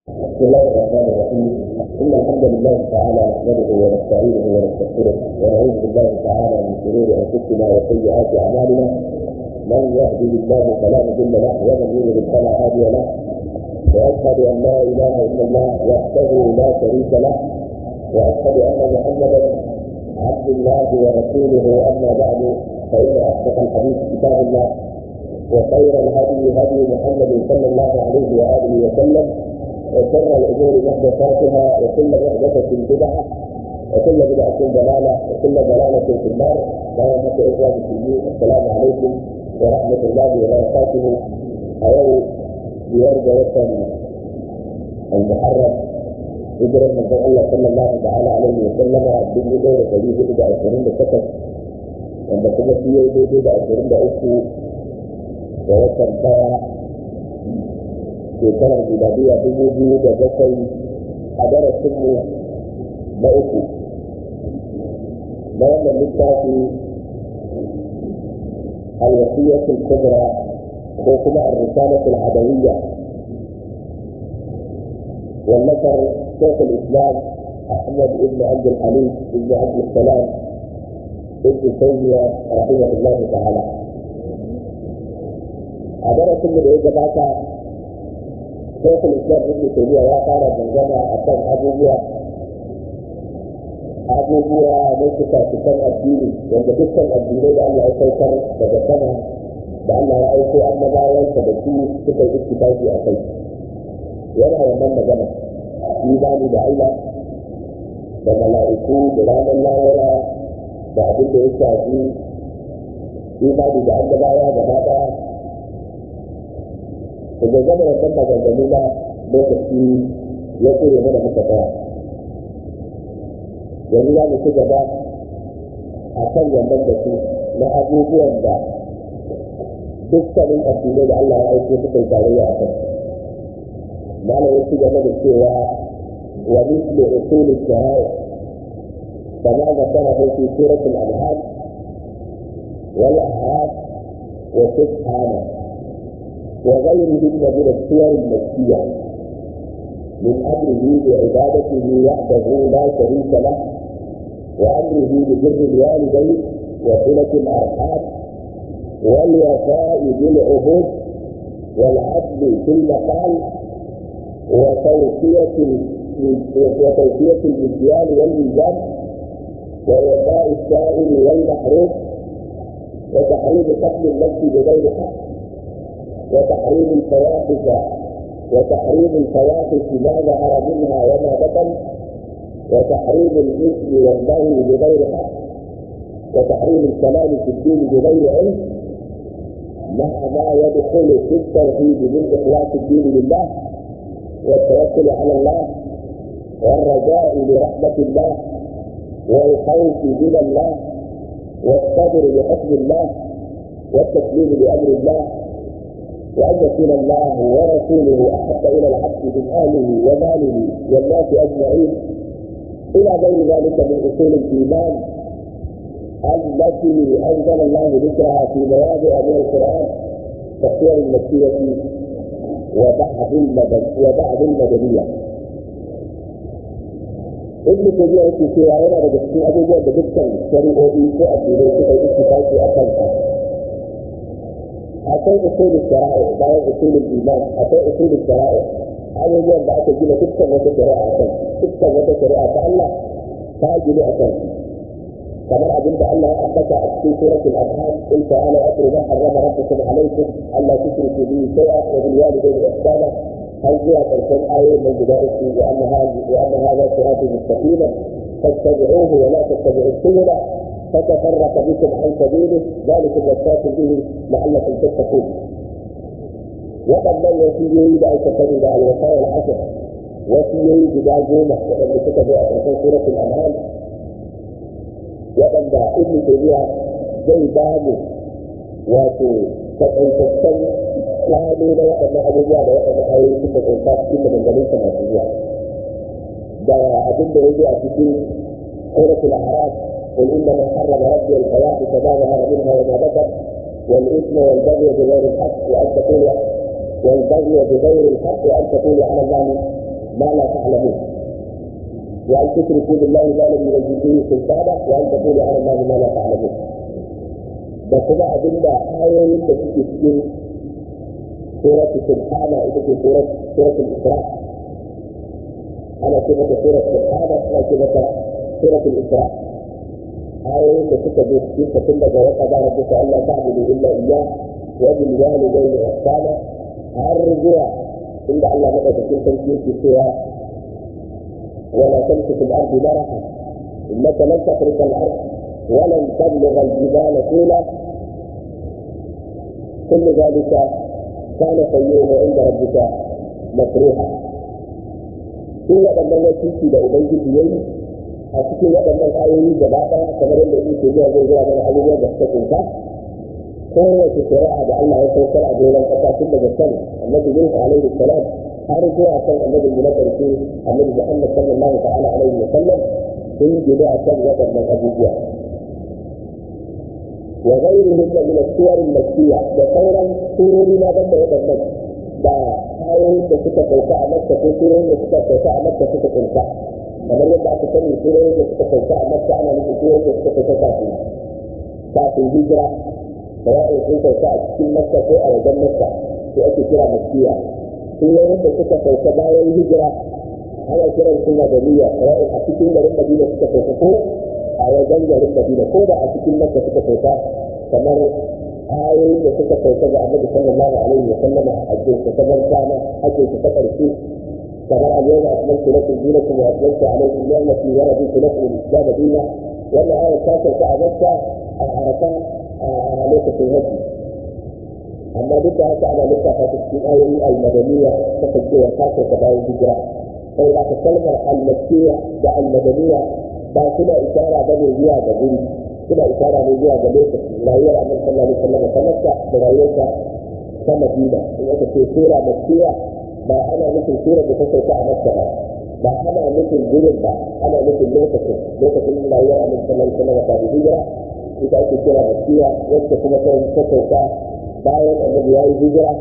بسم الله الرحمن الرحيم ان الحمد لله تعالى نحمده ونستعينه ونستغفره ونعوذ بالله تعالى من شرور انفسنا وسيئات اعمالنا من يهده الله فلا مضل له ومن يضلل فلا هادي له واشهد ان لا اله الا الله وحده لا شريك له واشهد ان محمدا عبد الله ورسوله اما بعد فان اصدق الحديث كتاب الله وخير الهدي هدي محمد صلى الله عليه واله وسلم وشر الامور محدثاتها وكل محدثه بدعه وكل بدعه ضلاله وكل ضلاله في النار بارك اخواني المسلمين السلام عليكم ورحمه الله وبركاته أيوه بيرجى وطن المحرم هجرة من الله صلى الله تعالى عليه وسلم بالنسبة دورة فريق إلى 20 سكت wanda kuma shi ya daidai da ashirin da uku da watan daya shekarar miladiya dubu biyu da bakwai a darasinmu na uku na wannan littafi الوصية الكبرى وكما الرسالة العدوية والنشر شيخ الإسلام أحمد بن عبد الحليم بن عبد السلام ابن تيمية رحمه الله تعالى a darasin da ya gabata shekul islam ibn taymiya ya fara dangana a kan abubuwa abubuwa na suka cikin addini wanda dukkan addinai da Allah ya saukar daga sama da Allah ya aiko annabawansa da su suka yi ittifaqi a kai yana wannan magana imani da Allah da mala'iku da ranar lahira da abin da ya shafi imani da annabawa gaba daya da gama wannan maganganu na lokaci ya kure mana muka tsaya yanzu za mu ci gaba a kan wannan da su na abubuwan da dukkanin addinai da Allah ya aiko suka yi tarayya a kan malam ya ci gaba da cewa wa mislu usul shahaya كما ذكره في سورة الأنعام والأعراف وسبحانه وغيرهن من السور المكية من أمره بعبادته وحده لا شريك له وأمره ببر الوالدين وصلة الأرحام والوفاء بالعهود والعدل في المقال وتوفية وتوفية المكيال والميزان ووفاء السائل والمحروم وتحريم قتل النفس بغير حق وتحريم الفواحش وتحريم الفواحش ما ظهر منها وما بطن وتحريم الاثم والبغي بغير حق وتحريم الكلام في الدين بغير علم مع ما يدخل في التوحيد من اخلاص الدين لله والتوكل على الله والرجاء لرحمه الله والخوف من الله والصبر بحكم الله والتسليم لامر الله وأن يكون الله ورسوله أحب إلى العبد من أهله وماله والناس أجمعين إلى غير ذلك من أصول الإيمان التي أنزل الله ذكرها في مواضع من القرآن كالسور المكية وبعض المدن وبعض المدنية ابن تيمية yake cewa yana daga cikin abubuwan da dukkan shari'o'i ko addinai suka yi ittifaqi a kansa akwai usulul shara'i bayan usulul iman akwai usulul shara'i abubuwan da aka gina dukkan wata shari'a akan dukkan wata shari'a ta Allah ta gina akan kamar abin da Allah ya ambata a cikin suratul anham in ta'ala atru ma harrama rabbukum alaykum alla tushriku bihi shay'a wa bil walidayni ihsana har zuwa karshen ayoyin nan guda uku wa anna hadha wa anna hadha siratu mustaqima fattabi'uhu wa la tattabi'us subula فتفرق بكم عن سبيله ذلكم وصاكم به لعلكم تتقون waɗannan wasiyoyi da aka sani da alwasayar asir wasiyoyi guda goma waɗanda suka zo a ƙarshen suratul an'am waɗanda ibnu taymiya zai ba mu wato takaitaccen plano na waɗannan abubuwa da waɗannan ayoyi suka ƙunsa cikin maganganun sa masu zuwa da abin da ya zo a cikin suratul a'raf قل انما حرم ربي الفواحش ما ظهر منها وما بطن والاثم والبغي بغير الحق وان تقولوا والبغي بغير الحق وان تقولوا على الله ما لا تعلمون وأن تشركوا بالله ما لم ينزل به سلطانا وأن تقولوا على الله ما لا تعلمون da kuma abin da ayoyin da suke cikin suratu subhana ita ce suratul isra ana ce mata surat subhana ana ce mata suratul isra ayoyin da suka zo cikin ta tun daga wata da rabbuka Allah ta'budu illa iyyah wa bil walidayni ihsana har zuwa inda Allah madaukakin sarki yake cewa ولا تمسك في الارض مرحا انك لن تخرق الارض ولن تبلغ الجبال طولا كل ذلك كان سيئه عند ربك مكروها في waɗannan wasiki da ubangiji ya yi a cikin waɗannan ayoyi gaba ɗaya kamar yadda yake zuwa zai zuwa mana abubuwan da suka kunta kowace shari'a da Allah ya saukar a doron ƙasa tun daga kan annabi Nuhu alaihi salam har zuwa kan annabi mu na ƙarshe annabi Muhammad sallallahu ta'ala alaihi wa sallam sun gida a kan waɗannan abubuwa wa ghairihim min as-suwar al-makkiyya da sauran surori na banda waɗannan da ayoyin da suka sauka a Makka ko surorin da suka sauka a Makka suka kunta kamar yadda aka sani surorin da suka sauka a Makka ana nufin surorin da suka sauka kafin kafin hijira sawa'in sun sauka a cikin Makka ko a wajen Makka sai ake kira makkiya surorin da suka sauka bayan hijira ana kiran su madaniya sawa'in a cikin garin Madina suka sauka ko a wajen garin Madina ko da a cikin Makka suka sauka kamar ayoyin da suka sauka ga Annabi sallallahu alaihi wa sallam a hajjin sa ta barkana hajjin sa ta karshe kamar al-yawma akmaltu lakum dinakum wa atmamtu alaykum ni'mati wa raditu lakum al-islam dinan wannan ayar ta sauka a Makka a Arafa a lokacin hajji amma duk da haka ana lissafa ta cikin ayoyi al-madaniya ta kacewa ta sauka bayan hijira sai da kalmar al-makkiya da al-madaniya ba suna isara ba ne zuwa ga guri suna isara ne zuwa ga lokaci rayuwar annabi sallallahu alaihi wasallam ta makka da rayuwarsa ta madina in aka ce sura makkiya ba ana nufin sura da ta sauka a makka ba ba ana nufin gurin ba ana nufin lokacin lokacin rayuwar annabi sallallahu alaihi wasallam ta hijira ita ake kira makkiya wacce kuma ta sauka bayan annabi ya yi hijira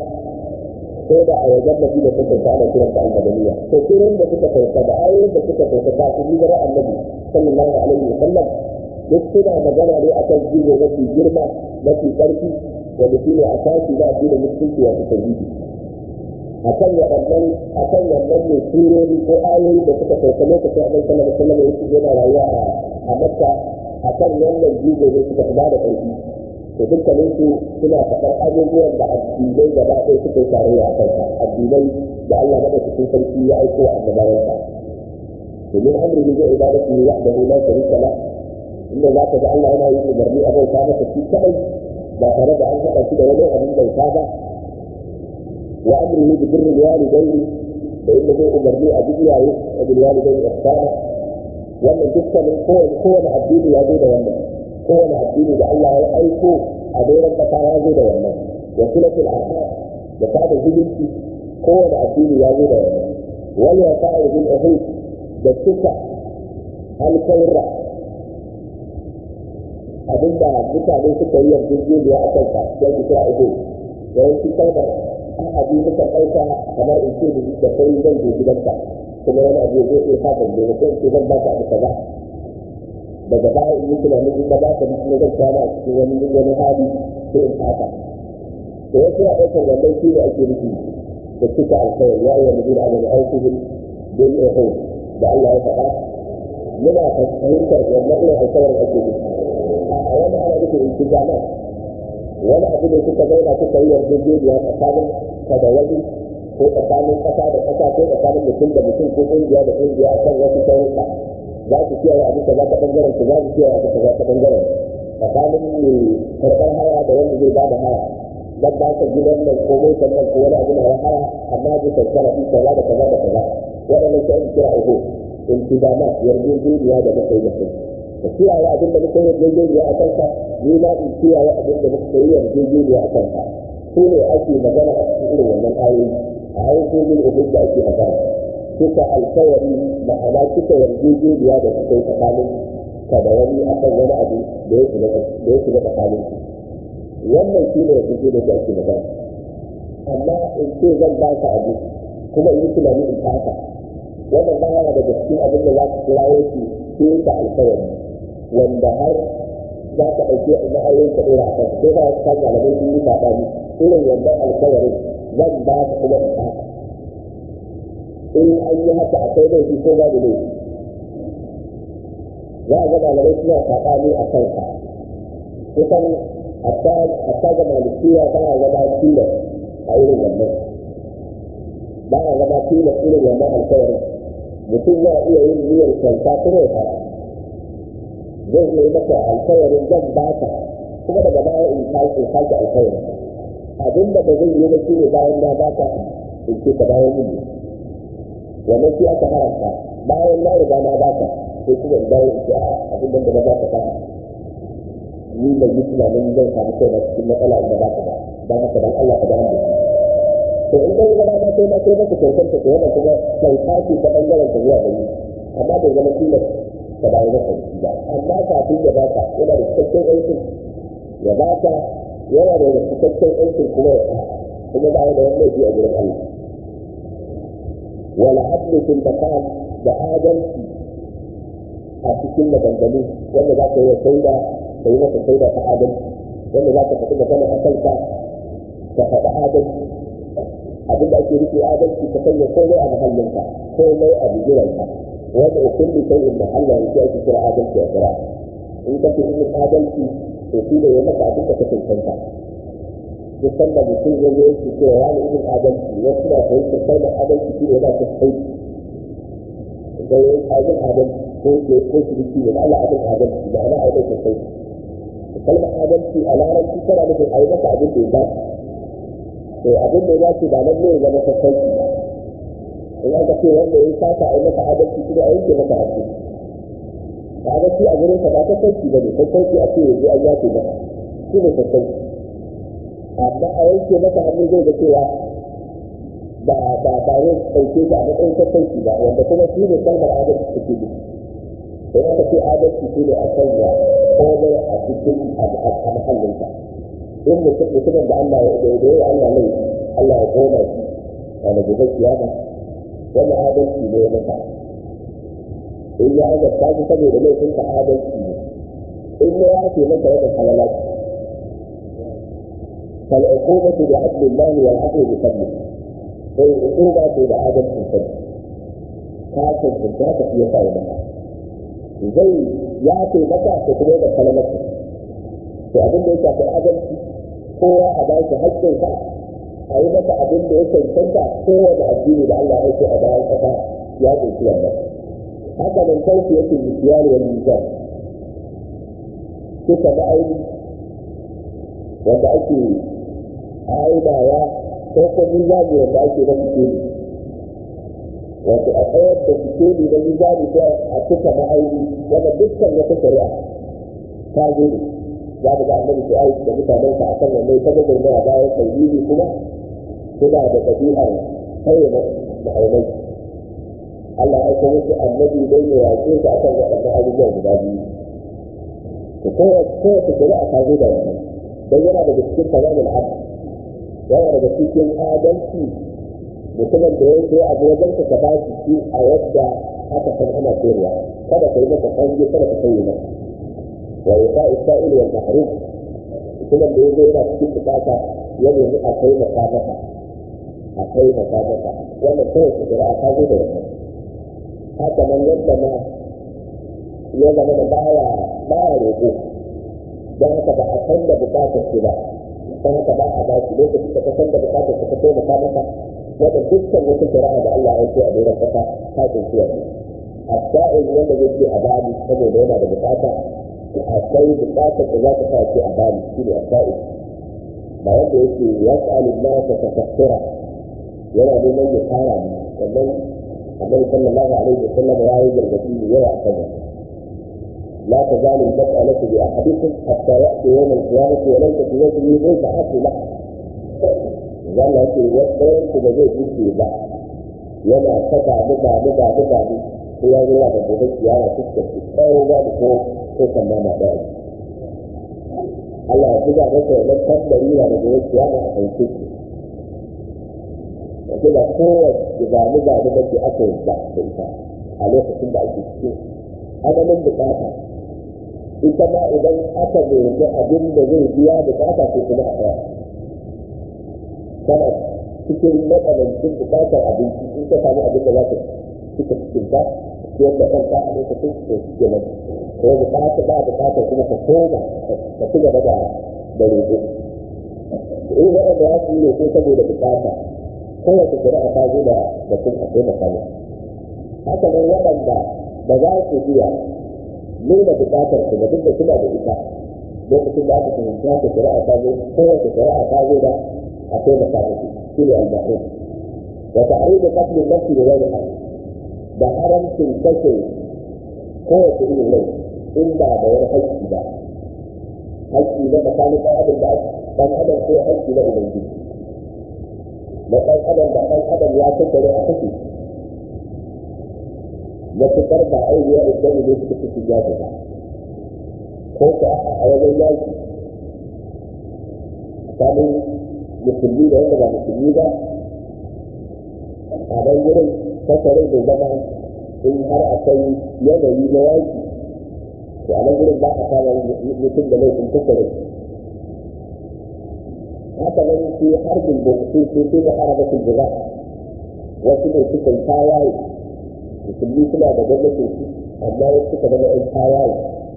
ko da a wajen madina ta sauka ana kiranta al-madaniya to suran da suka sauka da ayoyin da suka sauka kafin hijira annabi sallallahu alaihi wa sallam duk suna magana ne akan jigo mafi girma mafi ƙarfi wanda shi ne a tashi da addinin musulunci wato tauhidi akan waɗannan akan wannan ne surori ko ayoyi da suka sauka lokacin annabi sallallahu alaihi wa sallam yake yana rayuwa a makka akan wannan jigo ne suka fi da ƙarfi to dukkanin su suna faɗar abubuwan da addinai gaba ɗaya suka yi tarayya a kansa addinai da Allah madaukakin sarki ya aiko a annabawansa domin amri zai ibadatu ne wahdahu la sharika la inda za ka ga Allah yana yin umarni a bauta masa shi kadai ba tare da an haɗa shi da wani abin bauta ba wa amrihi bi birril walidayni da inda zai umarni a bi iyaye a bil walidayni ihsana wannan dukkanin kowane kowane addini ya zo da wannan kowane addini da Allah ya aiko a doron kasa ya zo da wannan wa sulatul arham da sada zumunci kowane addini ya zo da wannan wal wasa'i bil uhud da cika alkawra abinda mutane suka yi yarjejeniya a kansa ya ki kira uhud yawanci kalmar ahadi muka ɗauka kamar in ce da kai zan je gidanka kuma wani abu ya zo ya sa ban je ko in ce zan ba ka abu kaza daga baya in yi tunanin in ba za ka kuma zan kwana a cikin wani wani hali sai in fata da wasu na ɗaukar wannan shi ne ake nufi da cika alkawar ya yi wani gina abin aiki bin bin ihun da Allah ya faɗa muna fahimtar wannan irin alkawar ake nufi a wani ana nufin in ci jama wani abu ne suka zauna suka yi yarjejeniya tsakanin ka da wani ko tsakanin ƙasa da ƙasa ko tsakanin mutum da mutum ko ƙungiya da ƙungiya akan wasu sharuɗa za su kiyaye abin da za ta bangaren su za su kiyaye abin da za ta bangaren tsakanin mai karɓar haya da wanda zai ba da haya dan ba ka gidan nan ko motar nan ko wani abu na haya amma ji kankara fi kaza da kaza da kaza waɗannan sai kira uku in ci dama yarjejeniya da muka yi da kai ka kiyaye abin da muka yi yarjejeniya a kanka ni ma in kiyaye abin da muka yi yarjejeniya a kanka su ne ake magana a cikin irin wannan ayoyi a ayoyin ubud da ake magana suka alkawari ma'ana suka yarjejeniya da suka yi tsakanin ka da wani a kan wani abu da ya shiga tsakanin su wannan shi ne yarjejeniya da ake magana amma in ce zan ba ka abu kuma in yi tunani in fata wannan ba yana daga cikin abin da za ka kira yake ke ta alkawari wanda har za ka ɗauke a ma'aurin ka ɗora a kanka ko ba wasu kan malamai sun yi saɓani irin wannan alkawarin zan ba ka kuma in ba in an yi haka akwai laifi ko babu laifi za a ga malamai suna saɓani a kanka kusan hatta ga malikiya ba a zama tilas a irin wannan ba a zama tilas irin wannan alkawarin mutum ya iya yin niyyar kyauta kuma ya fara zai iya maka alkawarin zan ba ka kuma daga baya in sake sake alkawarin abin da ba zai yi ba shi ne bayan na ba ka in ce ka bayan yin wannan shi aka haramta bayan na riga na ba ka sai kuma in dawo in ce a abin da na ba ka ba ni da yi tunanin zan samu kai na cikin matsala inda ba ka ba don haka dan Allah ka dawo da shi to in kai gaba ma kai ma kai maka kyautar ka kuma kuma kyauta ce ta bangaren ka zuwa gani amma bai zama tilas ka dawo da kai ba amma kafin ya baka yana da cikakken aikin ya baka yana da cikakken aikin kuma ya kuma ba da wani laifi a gurin Allah wala adlu fil maqam da adalci a cikin maganganu wanda za ka yi shaida ka yi masa shaida ta adalci wanda za ka faɗi magana a kanka ka faɗi adalci abin da ake rufe adalci ka sanya komai a mahallinka komai a bigiranka wanda kulli shay'in mahalla yake ake kira adalci a kira in ka fi yin adalci to shi ne ya maka abin da ka cancanta duk sanda mutum ya zo yake cewa ya ne yin adalci wasu na fahimtar kalmar adalci shi ne yana ta sai da ya yi abin adalci ko ke ko shi biki ne Allah abin adalci da ana abin ta sai kalmar adalci a larabci tana nufin a yi maka abin da ya dace to abin da ya dace ba nan ne ya zama ta sai in aka ce wanda ya sata a yi masa adalci kuma a yanke masa haƙƙi adalci a gurin sa ba ta sauki ba ne ta sauki a ce yanzu an yafe masa shi ne ta sauki amma a yanke masa hannu zai ga cewa ba ba ba zai ɗauke shi a matsayin ta sauki ba wanda kuma shi ne kalmar adalci take nufi in aka ce adalci shi ne a sanya komai a cikin a mahallinsa in mutumin da Allah ya da ya Allah laifi Allah ya gona shi a na gobe kiyama wani adalci ne maka in ya azabta shi saboda laifin ka adalci ne in ya yafe maka wani halalaci فالعقوبة بعدل الله والعفو بفضله فالعقوبة بعدل الفضل كافر في الذات في يسار زي يعطي مكة تقول لك كلمته فأبن ليس في العدل هو أباك حجة a yi masa abin da ya cancanta kowane addini da Allah ya ce a bayan kasa ya kunshi wannan haka nan sauki yake misiyar wani mizan suka ga aini wanda ake aidawa ko ko mizani wanda ake na fikiri wato a tsayar da fikiri na mizani ko a cika ma'aini wanda dukkan wata shari'a ta zo za ka ga annabi su aiki da mutanen ka akan wannan ta ga gurbe a bayan tauhidi kuma suna da ɗabi'ar kai ma'aunai Allah ya aiko musu annabi don ya yaƙe su akan waɗannan abubuwa guda biyu to kowace shari'a ta zo da wannan don yana daga cikin tamamin abu yana daga cikin adalci mutumin da ya zo abu wajen ka ba shi shi a yadda aka san ana sayarwa kada ka yi masa kanji kada ka kai masa wa yasa isra'il wal mahrum mutumin da ya zo yana cikin bukata ya nemi a kai masa masa a kai masa masa wannan kowace shari'a ta zo da wannan haka nan yadda ma ya zama da baya baya roƙo don haka ba a san da bukatar shi ba don haka ba a bashi lokacin da ka san da bukatar ka taimaka maka wanda dukkan wata shari'a da Allah ya ce a doron kasa ta kunshi wannan asa'il wanda zai ce a bani saboda yana da bukata akwai bukatar da za ta sa ce a bani shi ne asa'il ba wanda yake ya tsalin nasa ta tafsira yana neman ya fara ne wannan annabi sallallahu alaihi wa sallam ya yi gargaɗi ne yawa a kan لا تزال المسألة بأحدكم حتى يأتي يوم القيامة وليس في وجهه ليس حق له. قال لك يوم كما زي جيسي بقى يلا سبع بضع بضع بضع هي الله بضع القيامة تكتب أو بعد فوق فوق ما ما بعد. Allah ya buga masa wannan tambari da daga yake yana a kai ciki. wace da kowace gani gani da ke aka yi da ita a lokacin da ake cikin adamin bukata ita ma idan aka nemi abin da zai biya bukata ko kuma a tsaya kana cikin matsanancin bukatar abinci in ka samu abin da za ka cika cikin ka ciyar da kanka a lokacin da suke nan ko bukata ba bukatar kuma ka koma ka ci gaba da da roƙo in waɗanda ya su yi roƙo saboda bukata kowace shari'a ta zo da da kun a taimaka musu haka nan waɗanda ba za su iya nuna bukatar su ba duk da suna da ita lokacin da aka fahimci haka shari'a ta zo kowace shari'a ta zo da a taimaka musu shi ne al-ma'ruf wa ta'ridu qatl an-nafs bi ghayri haqq da haramcin kashe kowace irin rai in ba da wani haƙƙi ba haƙƙi na tsakanin ɗan adam da ɗan adam ko haƙƙi na ubangiji na ɗan adam da ɗan adam ya tattare a kashe matuƙar ba aiwiya idan ne suka fi shiga ba ko ka a wajen yaki tsakanin musulmi da wanda ba musulmi ba a nan wurin kasarai da zama in har akwai yanayi na yaki to a nan wurin ba a kama mutum da laifin kasarai haka nan shi harbin da su ce sai da arabatul jira wasu ne suka yi tawaye musulmi suna da gwamnatin su amma wasu suka zama ɗan tawaye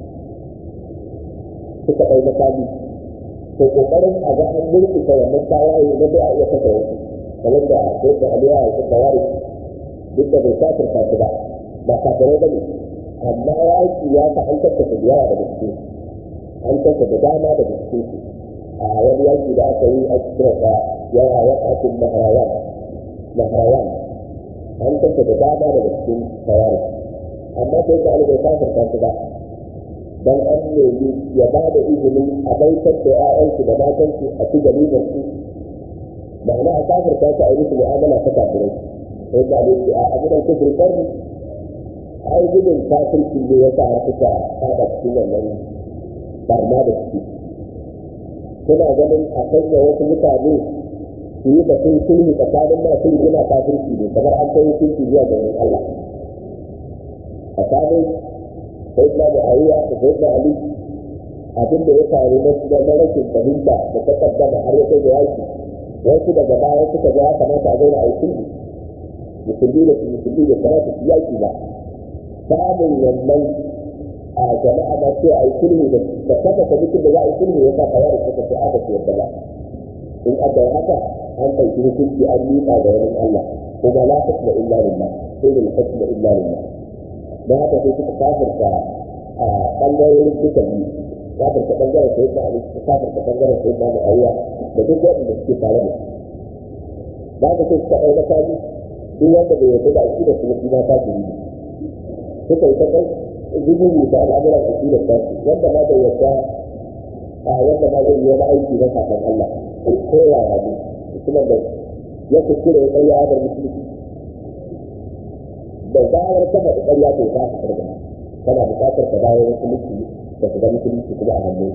suka ɗau makami to kokarin a ga an murkusa wannan tawaye na da a iya kasa wasu kamar da sai da aliya ya kuka ware duk da bai kafin kasu ba ba kafirai ba ne amma yaki ya ta an kasa da yawa daga cikin an kasa da dama daga cikin su a wani yaki da aka yi a cikin da yawa ya kafin maharawan maharawan an kasa da dama daga cikin tawari amma sai da alibai kafin kasu ba dan an nemi ya ba da izinin a baitar da ‘ya'yansu da matansu a ci garibar su ma'ana a kafir ta a yi musu mu'amala ta kafirai sai da alaihi a abudan kufur karni ai gudun kafirci ne ya sa suka haɗa cikin wannan barna da suke suna ganin a sanya wasu mutane su yi batun sulhu tsakanin masu rigina kafirci ne kamar an kai hukunci zuwa ga Allah tsakanin sayyidina muawiya da sayyidina ali abin da ya faru na su na rashin fahimta da ta kaddama har ya kai da yaki wasu daga baya suka ga ya kamata a zauna a yi sulhu musulmi da su musulmi da kamata su yaki ba samun wannan a jama'a ma sai a yi sulhu da kafa kwamitin da za a yi sulhu ya sa kawai suka ce aka ce yadda ba in aka yi haka an ɗauki hukunci an miƙa ga wani Allah kuma la hukma illa lillah sai da hukma illa lillah don haka sai suka kafirta a ɓangarorin duka biyu kafirta ɓangaren sai da ali kafirta ɓangaren sai da mu'awiya da duk waɗanda suke tare da su da haka sai suka ɗau makami duk wanda bai yarda da aƙida su na suna kafiri ne suka yi ta kai zububu da al'amuran aƙidar tasu wanda ma bai yarda a wanda ma zai yi wani aiki na kafin Allah ko yaya ne mutumin da ya kuskure ya ɗauya adar musulunci da zarar ka faɗi ƙarya to za ka karɓa kana buƙatar ka dawo musulunci da shiga musulunci kuma a hannu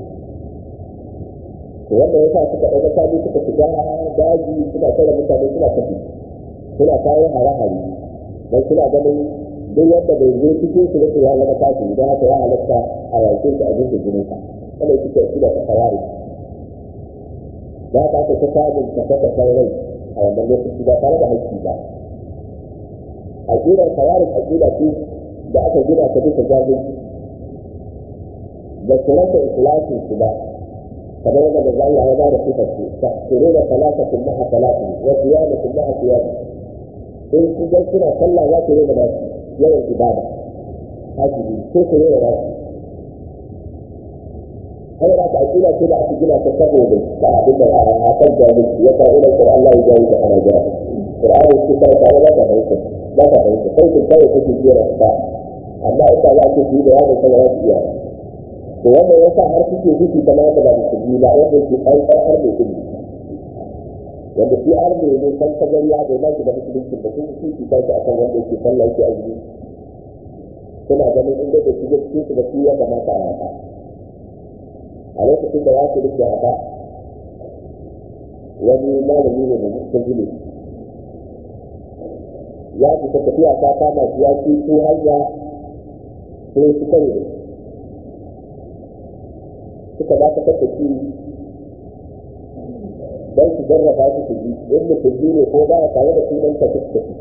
to wanda ya sa suka ɗauka sabi suka shiga daji suna tare mutane suna kafi suna kawo hare-hare don suna ganin duk wanda bai zo cikin su nake ya zama kafi idan haka ya halatta a yakin su a jinsu jinin ka wanda yake kai shi da ta kawari za ka ta samun kafa rai a wannan lokaci ba tare da haƙƙi ba aƙidar kawarin aƙida ce da aka gina ta bisa jahilci da su rasa ikhlasin su ba kamar yadda da Allah ya bada sifar su ta tsoro da salatatin ma'a salatin wa siyamatin ma'a siyami in su ga suna sallah za ku rena nasu yawan ibada hajibi ko ku rena nasu har da aka aƙida ce da aka gina ta saboda da abin da a kan jahilci ya kawo da Qur'an Allah ya jawo da ana jahilci Qur'ani shi kai tare da fahimta ba ka fahimta sai kun kawai kuke jira ba amma in ba za ku yi da yawon sama za su iya to wanda ya sa har kuke zuci kamar yadda ba musulmi ba wanda ke ƙarƙar har mai kuɗi wanda shi har mai ne san ta gari ya bai shi da musulunci da sun ci ci kai akan wanda yake sallah yake azumi suna ganin inda da shige cikin su da su ya kamata a haka a lokacin da ya ce duk haka wani malami ne da musulmi ya fita tafiya ta kama shi ya ci ko hanya sai su kare da suka dakatar da shi don su jarraba su su ji in musulmi ne ko ba a tare da sunan ta su tafi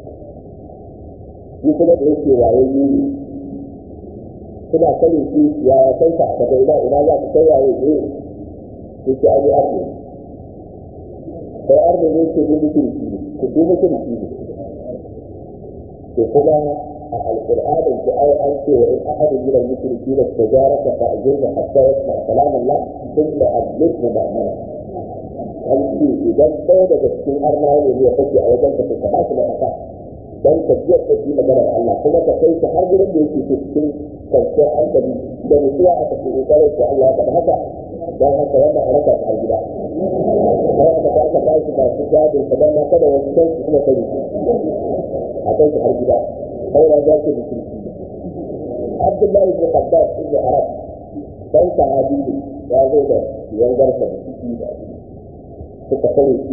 shi kuma da yake waye yi ne suna kare shi ya kai ka daga ina ina za ka kai waye ne su ce an yi arne sai arne ne ke bi mutum shi ne ku bi mutum shi ne ke kuma a alƙur'anin ku ai an ce wa in ahadin min al-mushriki la tajaraka fa ajirna hatta yasma kalam Allah thumma adlikhu ma'mana an ce idan ɗaya daga cikin arna ne ya kake a wajen ka ka ba shi mafaka dan ka ji da shi maganar Allah kuma ka kai shi har gurin da yake cikin kwanciyar hankali da mutuwa a cikin kokarin da Allah ya faɗa haka don haka wannan a raka har gida sai aka ba ka ba shi ba shi gadin ka dan kada wasu kai su kuma kai a kai shi har gida sai ya ga shi mutum Abdullahi ibn Abbas ibn Arab dan sahabi ne ya zo da yangarsa da ciki da suka kare shi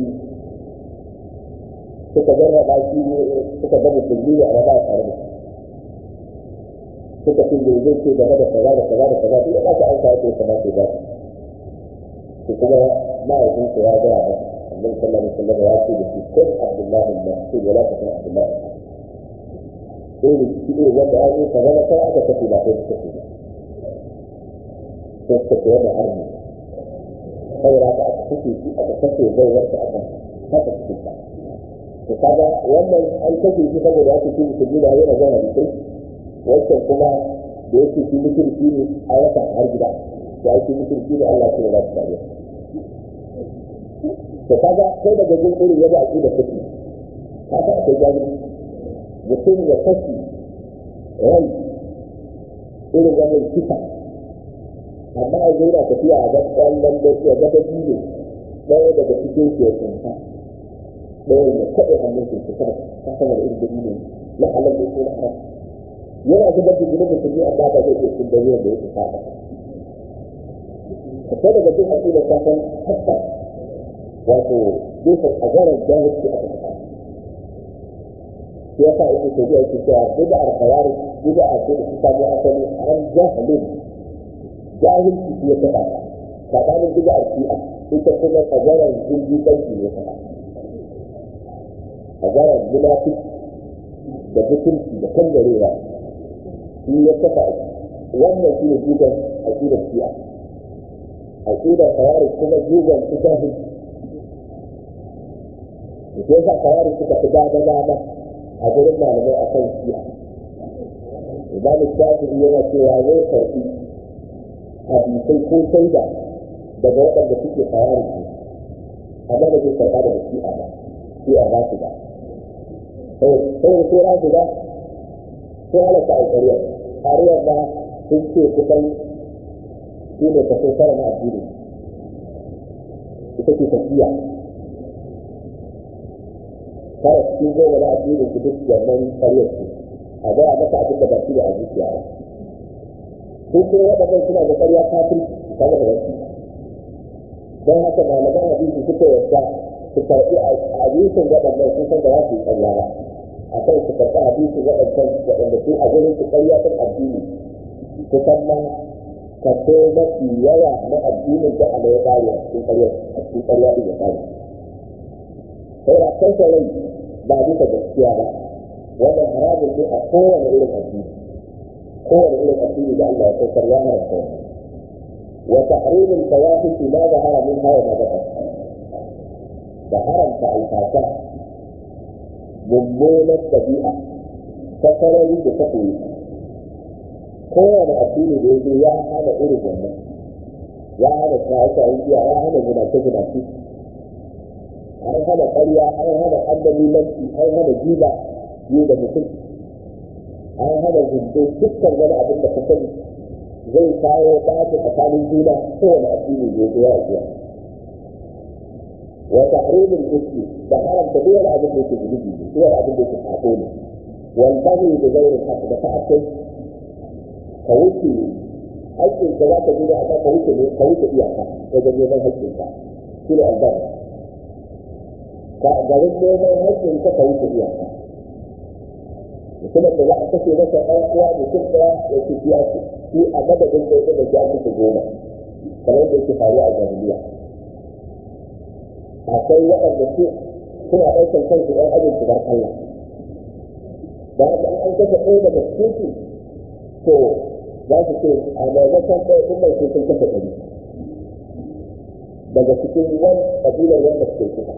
suka jarraba shi suka ga musulmi a raba tare da suka ce zai zai ce game da kaza da kaza da kaza duk ba ta an sa yake kamar ke ba su kuma ma'aikin su ya gaya ba annabi sallallahu alaihi wasallam ya ce da shi kun abdullahi al-mas'ud wala ta kun abdullahi sai da shi ne wanda ya yi kaza da kai aka tafi ba kai suka ce ba sai suka ce wannan arni saboda ka aka kashe shi aka kashe baiwarsa aka haka suke ta to kaga wannan an kashe shi saboda ake ce musulmi da yana zama da kai wancan kuma da yake shi mutunci ne a rasa har gida da ake mutunci ne Allah ce da za su tare to kaga kai daga jin irin yadda ake da kake kaga akwai jami'i mutum ya kashi rai irin wannan kisa amma a zauna tafiya a ga kwallon da ya ga da biyu ɗaya daga cikin su ya tsinta ɗaya ya kaɗe hannun su su kada ta sama da irin da na halal da ko na haram yana zubar da jinin musulmi amma ba zai iya cin dalilin da yake saba ka sai daga jin haƙi da kasan hatta wato gefen azarar jahilci aka fita shi yasa yake ce zai yake cewa bid'ar kawari bid'a ce da suka samu asali an jahilin jahilci shi ya taɓa tsakanin bid'ar shi'a ita kuma azarar jirgin ɗauki ne ta azarar munafiki da mutunci da kangarewa shi ya kafa wannan shi ne jigon aƙidar shi'a aƙidar kawari kuma jigon su jahil da ke sa kawari suka fi dama dama a gurin malamai a kan shi'a imamu shafi'i yana cewa zai karɓi hadisai ko shaida daga waɗanda suke kawari ne amma da zai karɓa daga shi'a ba shi'a ba su ba sai sai rasu ba sai halatta a ƙarya ƙariyar ba sun ce kusan shi ne kaso tara na addini ita ce tafiya tara cikin goma na addini su duk wannan ƙaryar su a gaya masa abin da ba shi da a zuciya ba sun ce waɗannan suna da ƙarya kafin su kama da wasu don haka malaman hadisi suka yarda su karɓi a hadisin waɗannan sun san da za su yi ƙarya ba a kan su karɓi hadisi waɗancan waɗanda su a gurin su ƙarya kan addini kusan ma kaso mafi yawa na addinin da ana ya ƙare a cikin ƙarya a cikin ƙarya ɗin ya ƙare. Sai da kansa rai ba bisa gaskiya ba wannan haramun ne a kowane irin addini kowane irin addini da Allah ya saukar ya haramta wannan. Wa tahrimul fawahishi ma zahara min hawa ma bata. Da haramta alfasa mummunan ɗabi'a ta sarari da ta koyi kowane addini da ya zo ya hana irin wannan ya hana shaye-shayen giya ya hana zinace-zinace an hana ƙarya an hana andalilanci an hana jiba yi da mutum an hana zunto dukkan wani abin da ka sani zai kawo ɓata tsakanin juna kowane addini da ya zo ya ajiya وتحريم الاسم ده حرم كبير abin da yake zunubi ne ko abin da yake sako ne wal baghi bi ghayri al-haqq da ta'akkud ka wuce haƙƙin ka za ka ji da aka ka wuce ne ka wuce iyaka wajen neman haƙƙin ka shi ne albaghi ka garin neman haƙƙin ka ka wuce iyaka mutumin da za a kashe masa ɗan uwa mutum ɗaya ya ci fiya su shi a madadin da ya da ya mutu goma kamar da yake faruwa a jahiliya akwai waɗanda su suna ɗaukar kansu ɗan ajin su bar Allah da haka an kashe ɗaya daga cikin su to za su ce a maimakon ɗaya ɗin mai sun kashe ɗari daga cikin wani ƙabilar wanda suke kusa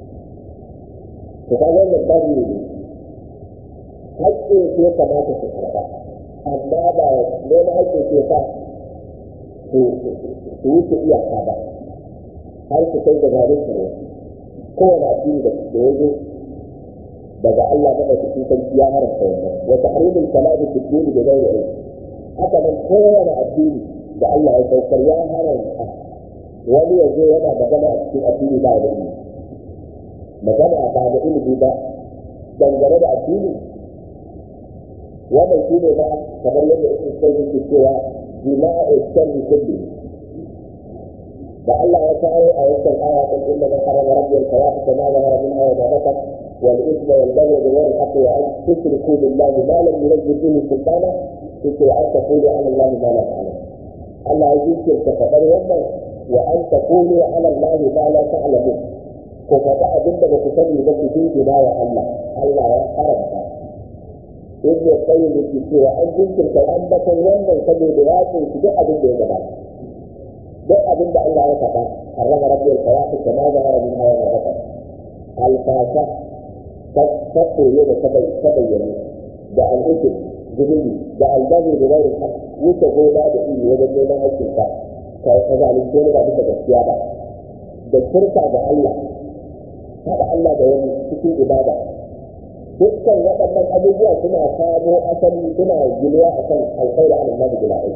to ka wannan babu ne haƙƙin su ya kamata su karɓa amma ba neman haƙƙin su ya sa su wuce iyaka ba har su kai da zarin su kowane addini da ya zo daga Allah na ɗauki sarki ya haramta wannan wa tahrimul kalami fi dini da ghairi ilm haka nan kowane addini da Allah ya saukar ya haramta wani ya zo yana magana a cikin addini ba da ilimi magana ba da ilimi ba dangane da addini wannan shi ne ba kamar yadda ibn sayyid ke cewa jima'u sharri kulli da Allah ya kawo a wancan aya kan inna man harama rabbiyal fawahisha ma zahara minha wa ma batan wal ithma wal baghy bi ghairi haqqi wa an tushriku billahi ma lam yunzil bihi sultana yake an taqulu ala Allah ma la ta'lamun Allah ya yi ka faɗar wannan wa an taqulu ala Allah ma la ta'lamun ko faɗa abinda ba ku sani ba ku dingina wa Allah Allah ya haramta in ya tsaye da ke cewa an jinkirta ambatan wannan saboda ya kunshi duk abin da ya gabata duk abin da Allah ya faɗa harrama rabbiyal fawahish kama zahara min hawa ma batan alfasa ta koyo da ta bayyane da al'ukum zunubi da albazi da gairin haq wuce gona da iri wajen neman haƙƙinka ka ka zalunce wani ba bisa gaskiya ba da shirka ga Allah haɗa Allah da wani cikin ibada dukkan waɗannan abubuwa suna samo asali suna ginuwa a kan alkhairi ala Allah da bila'ai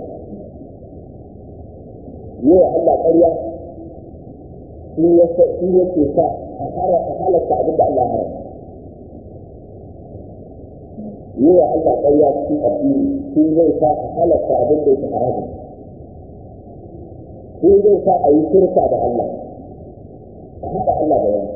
yi wa Allah ƙarya shi ya shi yake sa a fara a halatta abin da Allah haram yi wa Allah ƙarya cikin addini shi zai sa a halatta abin da yake haramun shi zai sa a yi shirka da Allah a haɗa Allah da wani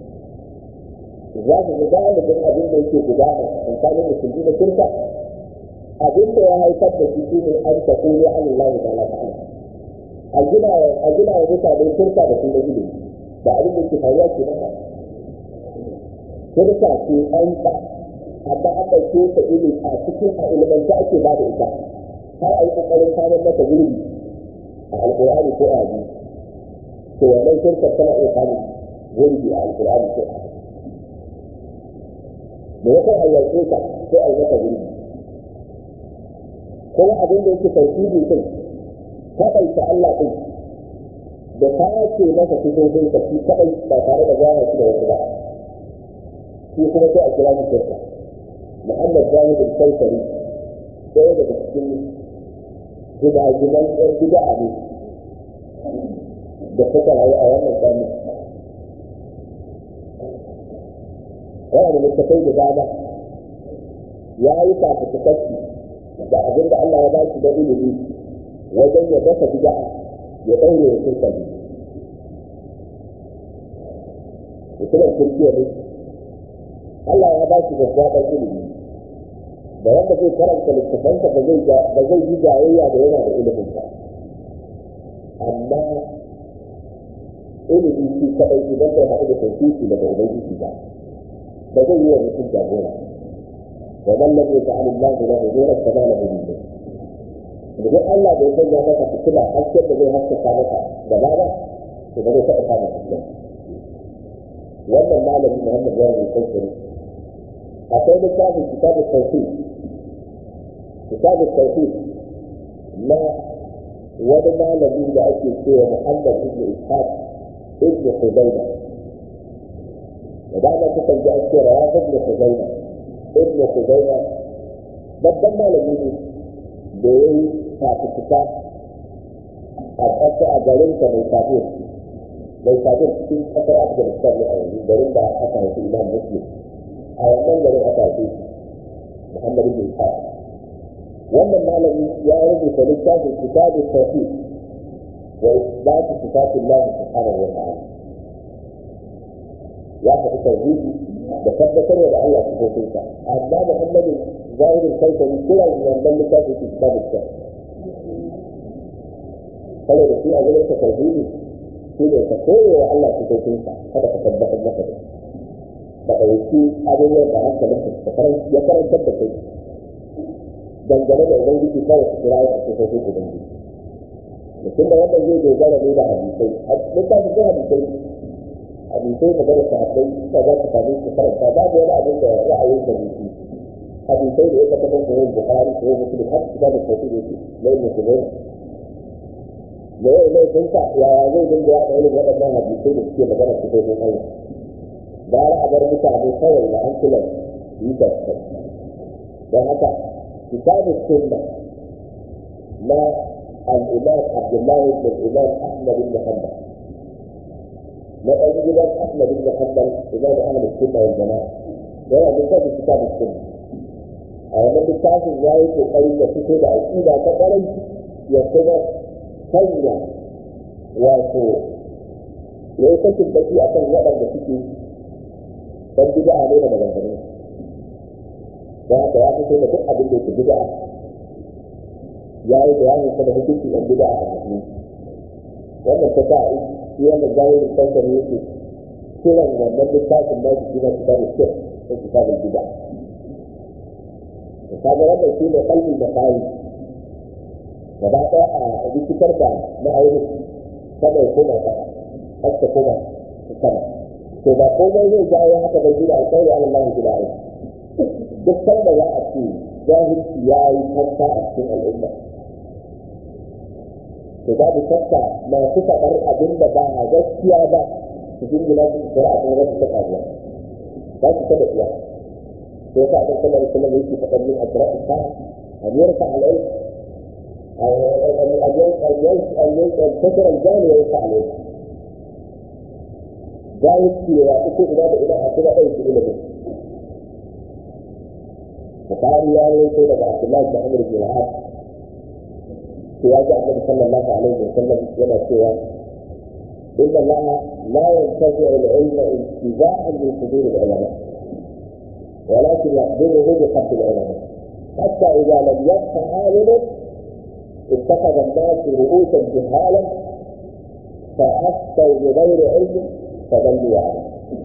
za su ga galibin abin da yake gudana tsakanin musulmi da shirka abin da ya haifar da shi shine an ta kuli Allah da Allah ta'ala a gina a gina wa mutane shirka da sun da ilimi da abin da ke faruwa ke nan shirka ce an ta amma an ɗauke ta ilimi a cikin a ilimanta ake ba da ita har a yi ƙoƙarin samun mata gurbi a alƙur'ani ko a hadisi to wannan shirkar tana iya samun gurbi a alƙur'ani ko a hadisi da ya kai a yaƙe ka sai a yi maka gurbi kuma abin da yake tauhidi din kaɗaita Allah din da ta ce masa sifofin ka shi kaɗai ba tare da gane shi da wasu ba shi kuma sai a kira shi shirka Muhammad Jahid al-Kaisari ɗaya daga cikin gidajiman ɗan gida'a ne da suka rayu a wannan ƙarni yana da littattafai da dama ya yi fafutukacci da abin da Allah ya ba shi da ilimi wajen ya dasa bid'a ya ɗaure ya shirka ne mutumin kirkiya ne Allah ya ba shi gaggaɓar ilimi da wanda zai karanta littafansa ba zai ba zai yi jayayya da yana da ilimin ba amma ilimi shi kaɗai idan bai haɗu da tauhidi daga ubangiji ba ba zai yi wa mutum jagora wa man lam yaj'al Allah lahu nuran fama lahu min nur idan Allah bai sanya maka fitila hasken da zai haskaka maka gaba ba to ba zai taɓa samun hasken wannan malami Muhammad ya yi kankare akwai littafin kitabun tauhid kitabun tauhid na wani malami da ake cewa Muhammad ibn Ishaq ibn Hudayna da dama kukan ji an ce rawa ibn Hudayna ibn Hudayna babban malami ne da ya yi fafutuka a ƙasa a garin ka mai kafir mai kafir cikin ƙasar Afghanistan ne a yanzu garin da aka haifi Imam Muslim a wannan garin aka haife shi Muhammad ibn Ishaq wannan malami ya rubuta littafin kitabun tauhid wa isbatu sifatillah subhanahu wa ta'ala ya faɗi tauhidi da tabbatar da Allah sifofinsa amma Muhammad zahirin kaitani kiran wannan littafin su kitabun ta saboda shi a gurin tauhidi shi ne ka koyo wa Allah sifofinsa kada ka tabbatar maka da da ɗauki abubuwan da hankalin ka ya karantar da kai dangane da ubangiji kawai su kira ya sifofin ubangiji mutum da wannan zai dogara ne da hadisai a littafin sai hadisai hadisai da gaba sahabbai da za su sami su karanta babu wani abin da ra'ayin da nufi hadisai da ya tabbatar da yin bukari ko muslim har su da tauhidi yake lai musulmai da yau mai sunta yaya zai dinga yaɗa irin waɗannan hadisai da suke magana su kai Allah gara a bar mutane kawai da hankulan yi da su don haka kitabu sunna na al-imam Abdullah bin Imam Ahmad bin Hanbal na ɗan gidan Ahmad bin Hanbal imam Ahlus Sunna wal Jama'a yana da kitabu kitabu sunna a wannan littafin ya yi kokari da fito da aƙida ta ƙwarai ya kuma sanya wato ya yi kashin baki a kan waɗanda suke ɗan bid'a ne da maganganu don haka ya fito da duk abin da yake bid'a ya yi bayanin sa da hukunci ɗan bid'a a cikin wannan ta sa shi wannan zahirin kansa ne yake kiran wannan littafin da shi na kitabul shirk ko kitabul bid'a kaga wannan shi ne kalbi da kai gaba ɗaya a rikitar da ma'aunin kada ya koma ƙasa har ta koma sama to ba komai zai jawo haka bai gida alƙawari ala Allah gida ai duk sanda za a ce jahilci ya yi kanta a cikin al'umma to babu shakka masu faɗar abin da ba a gaskiya ba su jingina su su a kuma wasu ta faruwa za su taɓa iya sai ka ɗan sallar sallar yake faɗar yin asirar ta a yarka al'ai أن ينتشر الجاني ويقع عليه جاهز في يعطيك إلى إلى أكل أي شيء إلى به وقال يا ليت لك عبد الله بن عمرو بن العاص في وجه النبي صلى الله عليه وسلم لما سوى إن الله لا ينتزع العلم انتزاعا من صدور العلماء ولكن يقبضه بقبض العلماء حتى إذا لم يبق عالم اتخذ الناس رؤوسا جهالا فافتوا بغير علم فضلوا عنه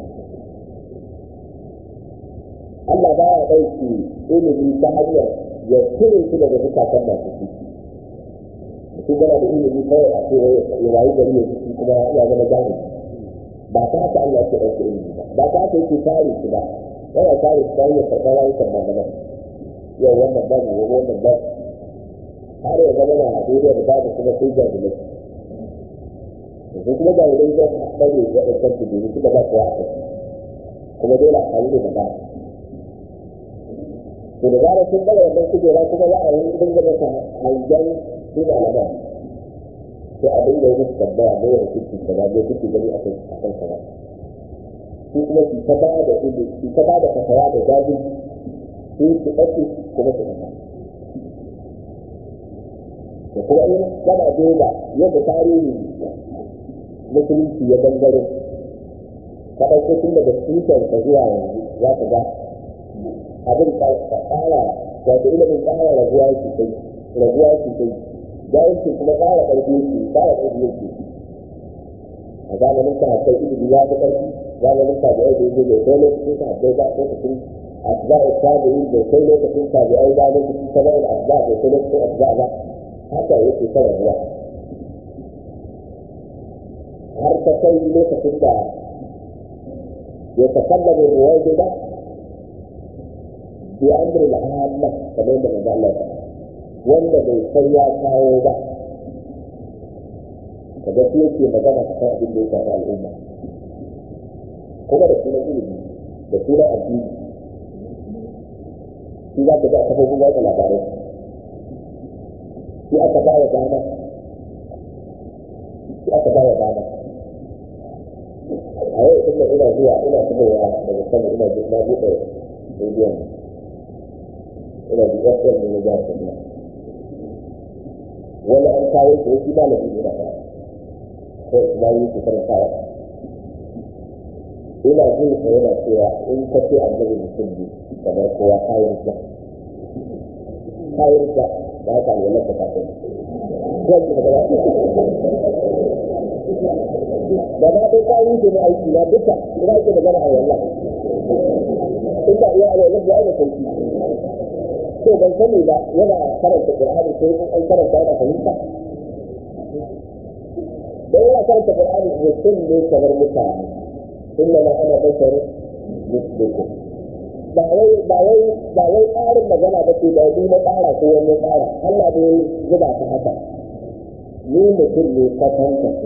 Allah ba ya ɗauki ilimi ta hanyar ya cire shi daga zukatan masu shi. Mutum yana da ilimi kawai a ce ya wayi gari ya ciki kuma ya zama jahili. Ba ta haka Allah ke ɗauki ilimi ba. Ba ta haka yake kare shi ba. Yana kare shi ta hanyar karɓar rayukan malaman. Yau wannan babu, wannan babu. har ya zama na duniya da babu kuma sai jahilai yanzu kuma jahilai zai bane waɗancan su biyu kuma ba su wa a kuma dole a kawo da ba to da zarar sun bada wannan kujera kuma za a yi dinga masa hangen su malama sai a dinga yi musu tambaya mai hukunci kaza mai kuke gani a kan a kan kaza su kuma su ta ba da ilimi su ta ba da fasawa da jajin su su ɗauki kuma su ɗauka da kuma in kana duba yadda tarihi musulunci ya dangare ka ɗauko tun daga tutar ka zuwa yanzu za ka ga abin ƙara wato ilimin ƙara raguwa yake kai raguwa yake kai jahilci kuma ƙara ƙarfi yake ƙara ƙarfi yake a zamanin ka haifai ilimi ya fi ƙarfi zamanin ka da yau da yake da kai lokacin ka haifai ba lokacin asba'i tabi'in da kai lokacin tabi'ai ba lokacin tabi'in asba da kai lokacin asba ba haka yake ta rabuwa har ta kai lokacin da ya takallama ruwai gida bi amri al-amma kamar da manzo Allah ya wanda bai sai ya kawo ba kaga shi yake magana akan abin da ya shafi al'umma kuma da sunan ilimi da sunan addini shi za ka ga a kafofin watsa labarai shi aka ba wa dama shi aka ba wa dama a yau tun da ina zuwa ina fitowa daga sama ina na buɗe rediyon ina da fm ne na jihar kaduna wani an kawo shi wasu malami ina ba ko islami su karantawa ina jin sa yana cewa in ka ce annabi mutum ne kamar kowa kayan mutum kayan da da haka ne wannan ta kafin da ba ta kayan ke na aiki na duka ina ake magana a wallah in ka iya alwala ya aina sauki to ban sani ba yana karanta qur'ani sai an karanta yana fahimta dan yana karanta qur'ani mutum ne kamar mutane inna ma ana basharu mislukum ba wai ba wai ba wai tsarin magana ba ce da ni na tsara ko wani tsara Allah ne zuba ta haka ni mutum ne ka tanta su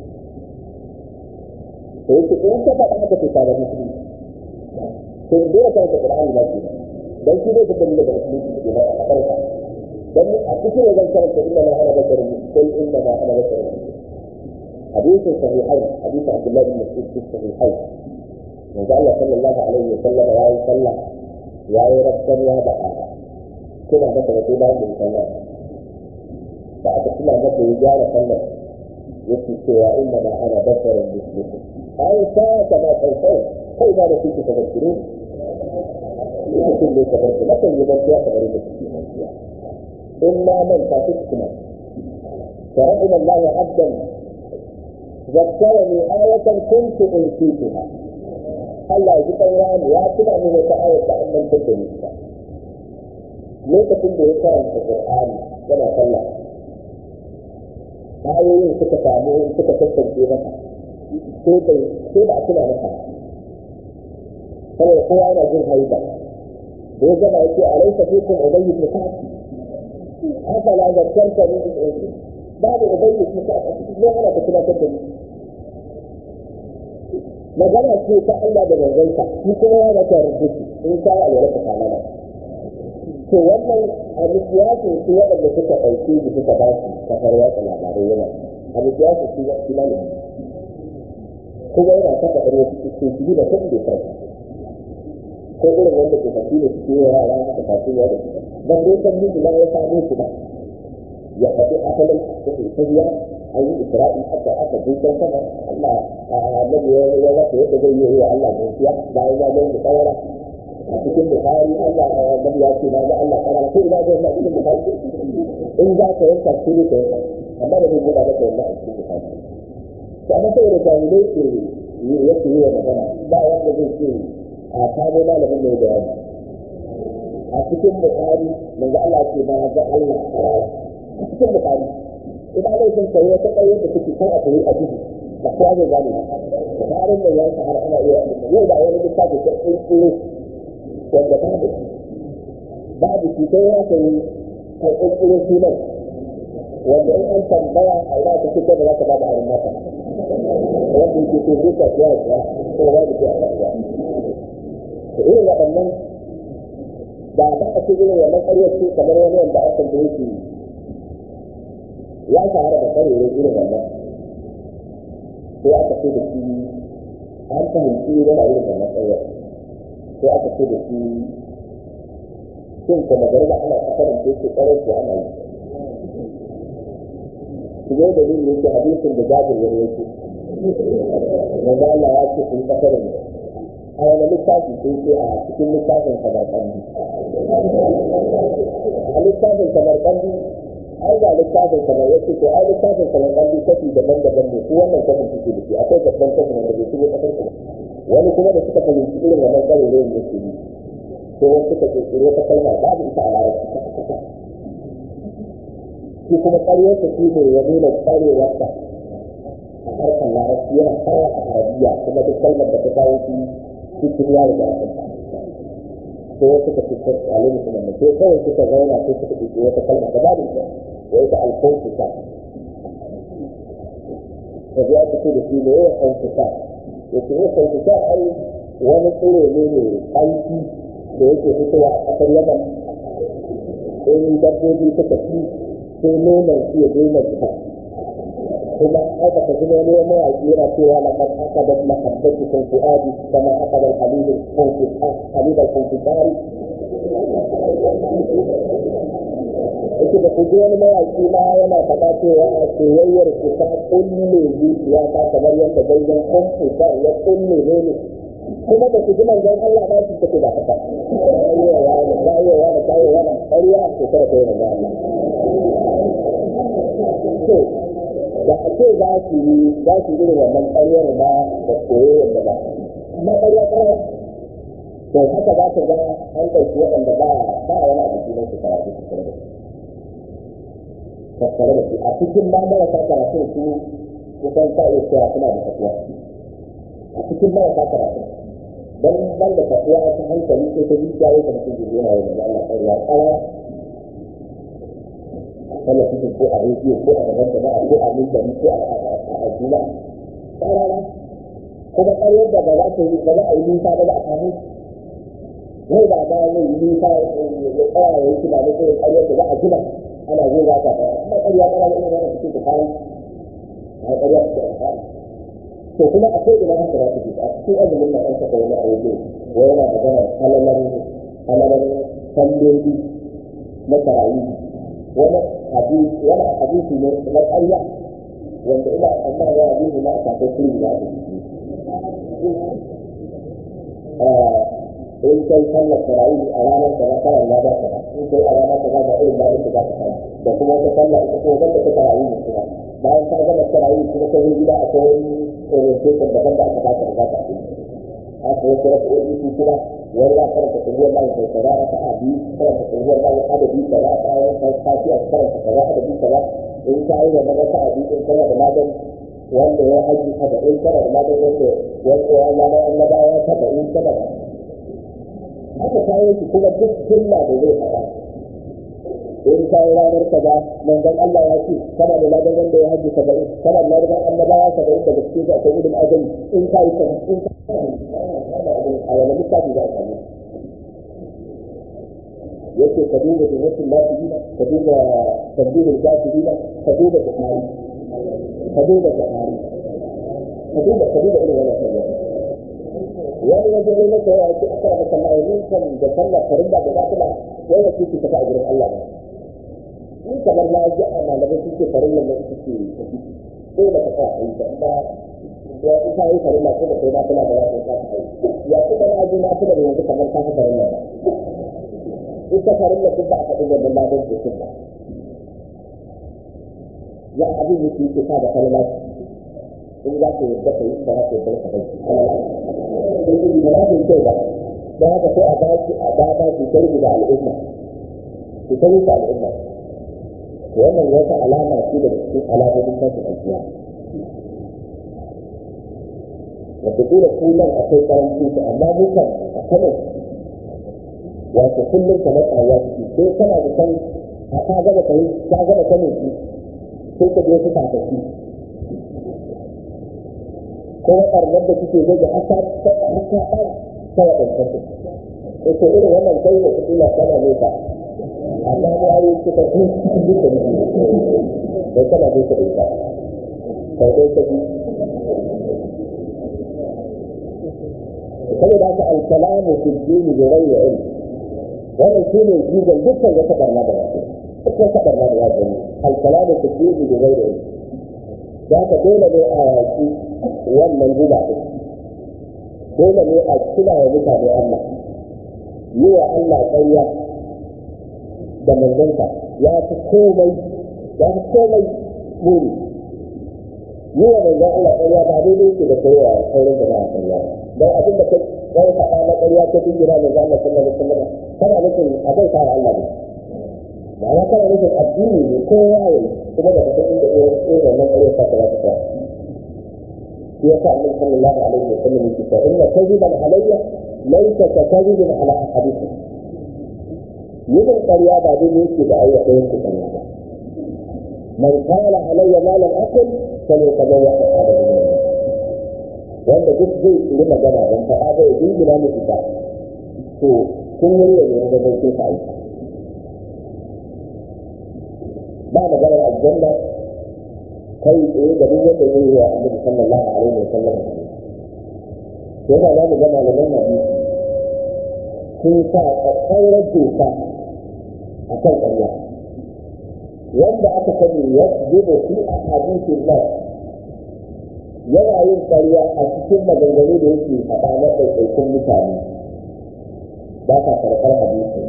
to yake in ka faɗa haka to ka da musulmi to dole ka ta Qur'ani ba ki dan shi ne ka dalila da musulmi ke ba a karka dan a cikin wajen karanta inna ma ana basharun sai inna ma ana basharun حديث صحيحين حديث عبد الله بن مسعود في الصحيحين من قال صلى الله عليه وسلم يا صلى يا رب يا بقى كما ذكر في بعض الكلام بعد كما ذكر رجال صلى يكفي سوى انما انا بشر مثلكم اي ساعة ما تنسون فاذا نسيت تذكرون يمكن لي تذكر لكن يذكر تغريب إلا من فاتتكم فرحم الله عبدا ذكرني آية كنت أنسيتها Allah ya ji ɗaurani ya tuna min wata ayar da an mantar da nisa. Lokacin da ya karanta Qur'ani yana sallah. Ayoyin suka samu suka tattance masa. Sai bai sai da a tuna masa. Saboda kowa yana jin haida. Da ya gama yake a laisa fikum ubayyi ibn Ka'ab. Haka la zakkarta min ibn babu ubayyi ibn Ka'ab a cikin ne ana ta tunatar da ni. magana ce ta Allah da manzansa shi kuma ya mata rubuci in ka yi alwala ka kana da to wannan a mikiyasin su waɗanda suka ɗauke da suka ba su kafar watsa labarai yana a mikiyasin su shi na ne kuma yana saka ɗari wasu su su da kan da kai ko irin wanda ke tafi da suke yi yara haka tafi ya da su ban dai san miji na ya samu su ba ya faɗi asalin cikin tafiya an yi isra'i aka aka dukkan sama Allah annabi ya ya wata yadda zai yi wa Allah gaskiya bayan ya ga da tsawara a cikin bukari Allah annabi ya ce na ga Allah kana ko ina ga Allah cikin bukari in za ka yanka shi ne ka yanka amma da zai buɗa maka wannan a cikin bukari to amma sai da jami'ai ke yake yi wa magana ba wanda zai ce a kamo malamin mai bayani a cikin bukari manzo Allah ce na ga Allah a cikin bukari idan ana son sayi wata ƙaryar da take kan a sayi a duhu ba kowa zai gane ba tsarin da ya har ana iya yau da wani littafi ta ƙirƙiro wanda babu babu shi sai ya sayi kan ƙirƙiro sunan wanda in an tambaya a ina ta ce da za ka ba da arin mata wanda yake so zai tafiya ya tsaya ko ba da ke a kasuwa to irin waɗannan da ba a ce irin wannan ƙaryar ce kamar wani wanda aka da yake ya shahara da karewa irin wannan sai aka ce da shi an fahimci yana irin wannan tsayar sai aka ce da shi shin kuma gari da ana kasarin da yake tsarar ko ana yi shi ne da yin yake hadisin da jabir ya yake wanda Allah ya ce sun kasarin a wani littafi sai ce a cikin littafin samarkandi a littafin samarkandi ai ga littafin kamar yake to ai littafin kamar kan littafi daban-daban ne ko wannan kafin suke da shi akwai babban kafin wanda bai shigo kasar ku wani kuma da suka fahimci irin wannan ƙarere ne su yi ko wasu suka kirkiro ta kalma babu ita a larabci kasa kasa shi kuma ƙaryarsa shi ne ya nuna ƙwarewarsa a harkar larabci yana fara a arabiya kuma duk kalmar da ta kawo shi cikin yaro da aka ko wasu ka fitar alim kuma ne sai kawai suka zauna sai suka ɗauki wata kalma da babu ita wa ita alfonsuka da ya fito da shi ne ya fonsuka ya ce ya fonsuka ai wani tsiro ne mai ƙarfi da yake fitowa a ƙasar yaman in dabbobi suka fi sai nonon su ya daina fita kuma aka tafi wani wani mawaƙi yana cewa laqad aqadat mahabbatukum fuadi kama aqada al-habib al-habib al-funfitari yake da kuje wani mawaƙi ma yana faɗa cewa a soyayyar ku ta kulle zuciya ta kamar yadda daidan kwamfutar ya kulle ne ne kuma da su ji manzon Allah ba su take da kasa ayewa da ayewa da ayewa da ƙarya ko kada kai manzon Allah to da ake za su yi za su yi wannan ƙaryar ba da koyon da ba amma ƙarya ƙarya to haka za ka ga an ɗauki waɗanda ba ba wani abu su su karatu su kare da su tattare da su a cikin ba marasa karatun su kusan ta iya cewa suna da tafiya a cikin marasa karatun don ban da tafiya ta hankali sai ta zuciya ya kamata su yana yi da Allah ƙarya ƙara kana cikin ko a rediyo ko a gaban jama'a ko a mimbari ko a juna ƙarara kuma ƙaryar da ba za ta yi ba za a yi nisa ba za a samu wai ba ba zai yi nisa ya tsaya ya yi kina da irin ƙaryar da za a gina ana zai za ka tsaya kuma ƙarya ƙara da irin wannan cikin kayan a ƙarya su da kayan to kuma akwai ina haka za su a cikin azumin na an saka wani a wajen wa yana magana halalar halalar salloli na tarayi wani hadisi wani hadisi ne na ƙarya wanda ina amma ya hadisi na a kafin kuri na in kai sallar tarawih a ranar da na fara na ba ka in kai a ranar da ba irin bayan da za ka fara da kuma wata sallar ita kuma banda ta tarawih ne kuma bayan ka gama tarawih kuma ka zo gida akwai orientation daban da aka baka da za ka yi haka wasu rasu wani su kuma wani ya karanta kuriyar bayan kai kaza a ta'a biyu karanta kuriyar bayan adadi kaza a bayan kai kafiya karanta kaza adadi kaza in ka yi wannan wata a biyu in kana da magani wanda ya haji saba'in kana da magani wanda wanda ya zama annabawa saba'in kana da haka kayan shi kuma duk jumla da zai faɗa in kayan ranar kaza manzon Allah ya ce kana da ladan wanda ya haji saba'in kana da ladan annabawa saba'in daga cikin su akwai ilmin azali in ka yi saba'in in ka a wani littafi za a samu yake ka duba jinnatin lafiyina ka duba tambihul gafirina ka duba bukari ka duba bukari ka duba ka duba irin wannan sallah wani wajen ne maka yawa ce aka da sallah ya kan da sallah farin da ba kuma wai da kike tafi a gurin Allah ne in kamar na ji a malamai suke farin nan da suke tafi sai da ka tsaya a yi ta ba ya ita yi farin da kuma sai na kula da wasu ta ta yi ya kuma na ji na kula da yanzu kamar ta farin nan ita farin da duk ba a faɗi da ladan da kuma ya abin yake yake sa da falala in za ka yadda ka yi ba za ka yadda ka bai in yi ba za ka yi kyau ba don haka sai a ba shi a ba ba shi tarbi da al'umma shi tarbi da al'umma to wannan wata alama ce da cikin alamomin tashin alkiya wata dole kullum akwai karanci su amma mukan a kanan wato kullum kamar ƙarya suke sai kana da san a ka gaba kai ka gaba kanin shi sai ka je su tafafi ko ɓarnar da suke zai da haka haka ɗara ta waɗancan su ita irin wannan kai da kuɗi na kana ne ka amma ma yi suka fi cikin duka ne bai kana zai ka ɗauka kai dai ka bi saboda haka alkalamu fi dini da rai da ilmi wannan shi ne jigon dukkan wata barna da wasu duk wata barna da wasu alkalamu fi dini da rai da ilmi da haka dole ne a yaki wannan guba ɗin dole ne a kula wa mutane Allah yi wa Allah ƙarya da manzansa ya fi komai ya fi komai muni yi wa manzan Allah ƙarya ba daidai yake da kai wa sauran da ba a ƙarya don abin da kai kai faɗa na ƙarya ta dingira manzan Allah sallallahu alaihi wasallam kana nufin a bai sa Allah ne ba ya kana nufin addini ne ko yayi kuma da kasan inda irin wannan ƙarya ta ta ta يقع النبي صلى الله عليه وسلم في كتاب ان كذبا علي ليس ككذب على احدكم يمن قريا بعد ذلك بأي خير قريا من قال علي ما لم أقل فليتبوأ مقعده من النار wanda duk zai tsiri magana don faɗa bai jingina mu ita to kun yi ne ne da zai ka aiki ba maganar aljanna kai tsaye da duk wanda zai yi wa annabi sallallahu alaihi wa sallam yana za mu ga malaman hadisi sun sa tsatsaurar doka a kan ƙarya wanda aka sani ya zuba shi a hadisin nan yana yin ƙarya a cikin maganganu da yake faɗa na ɗaiɗaikun mutane ba ka karɓar hadisi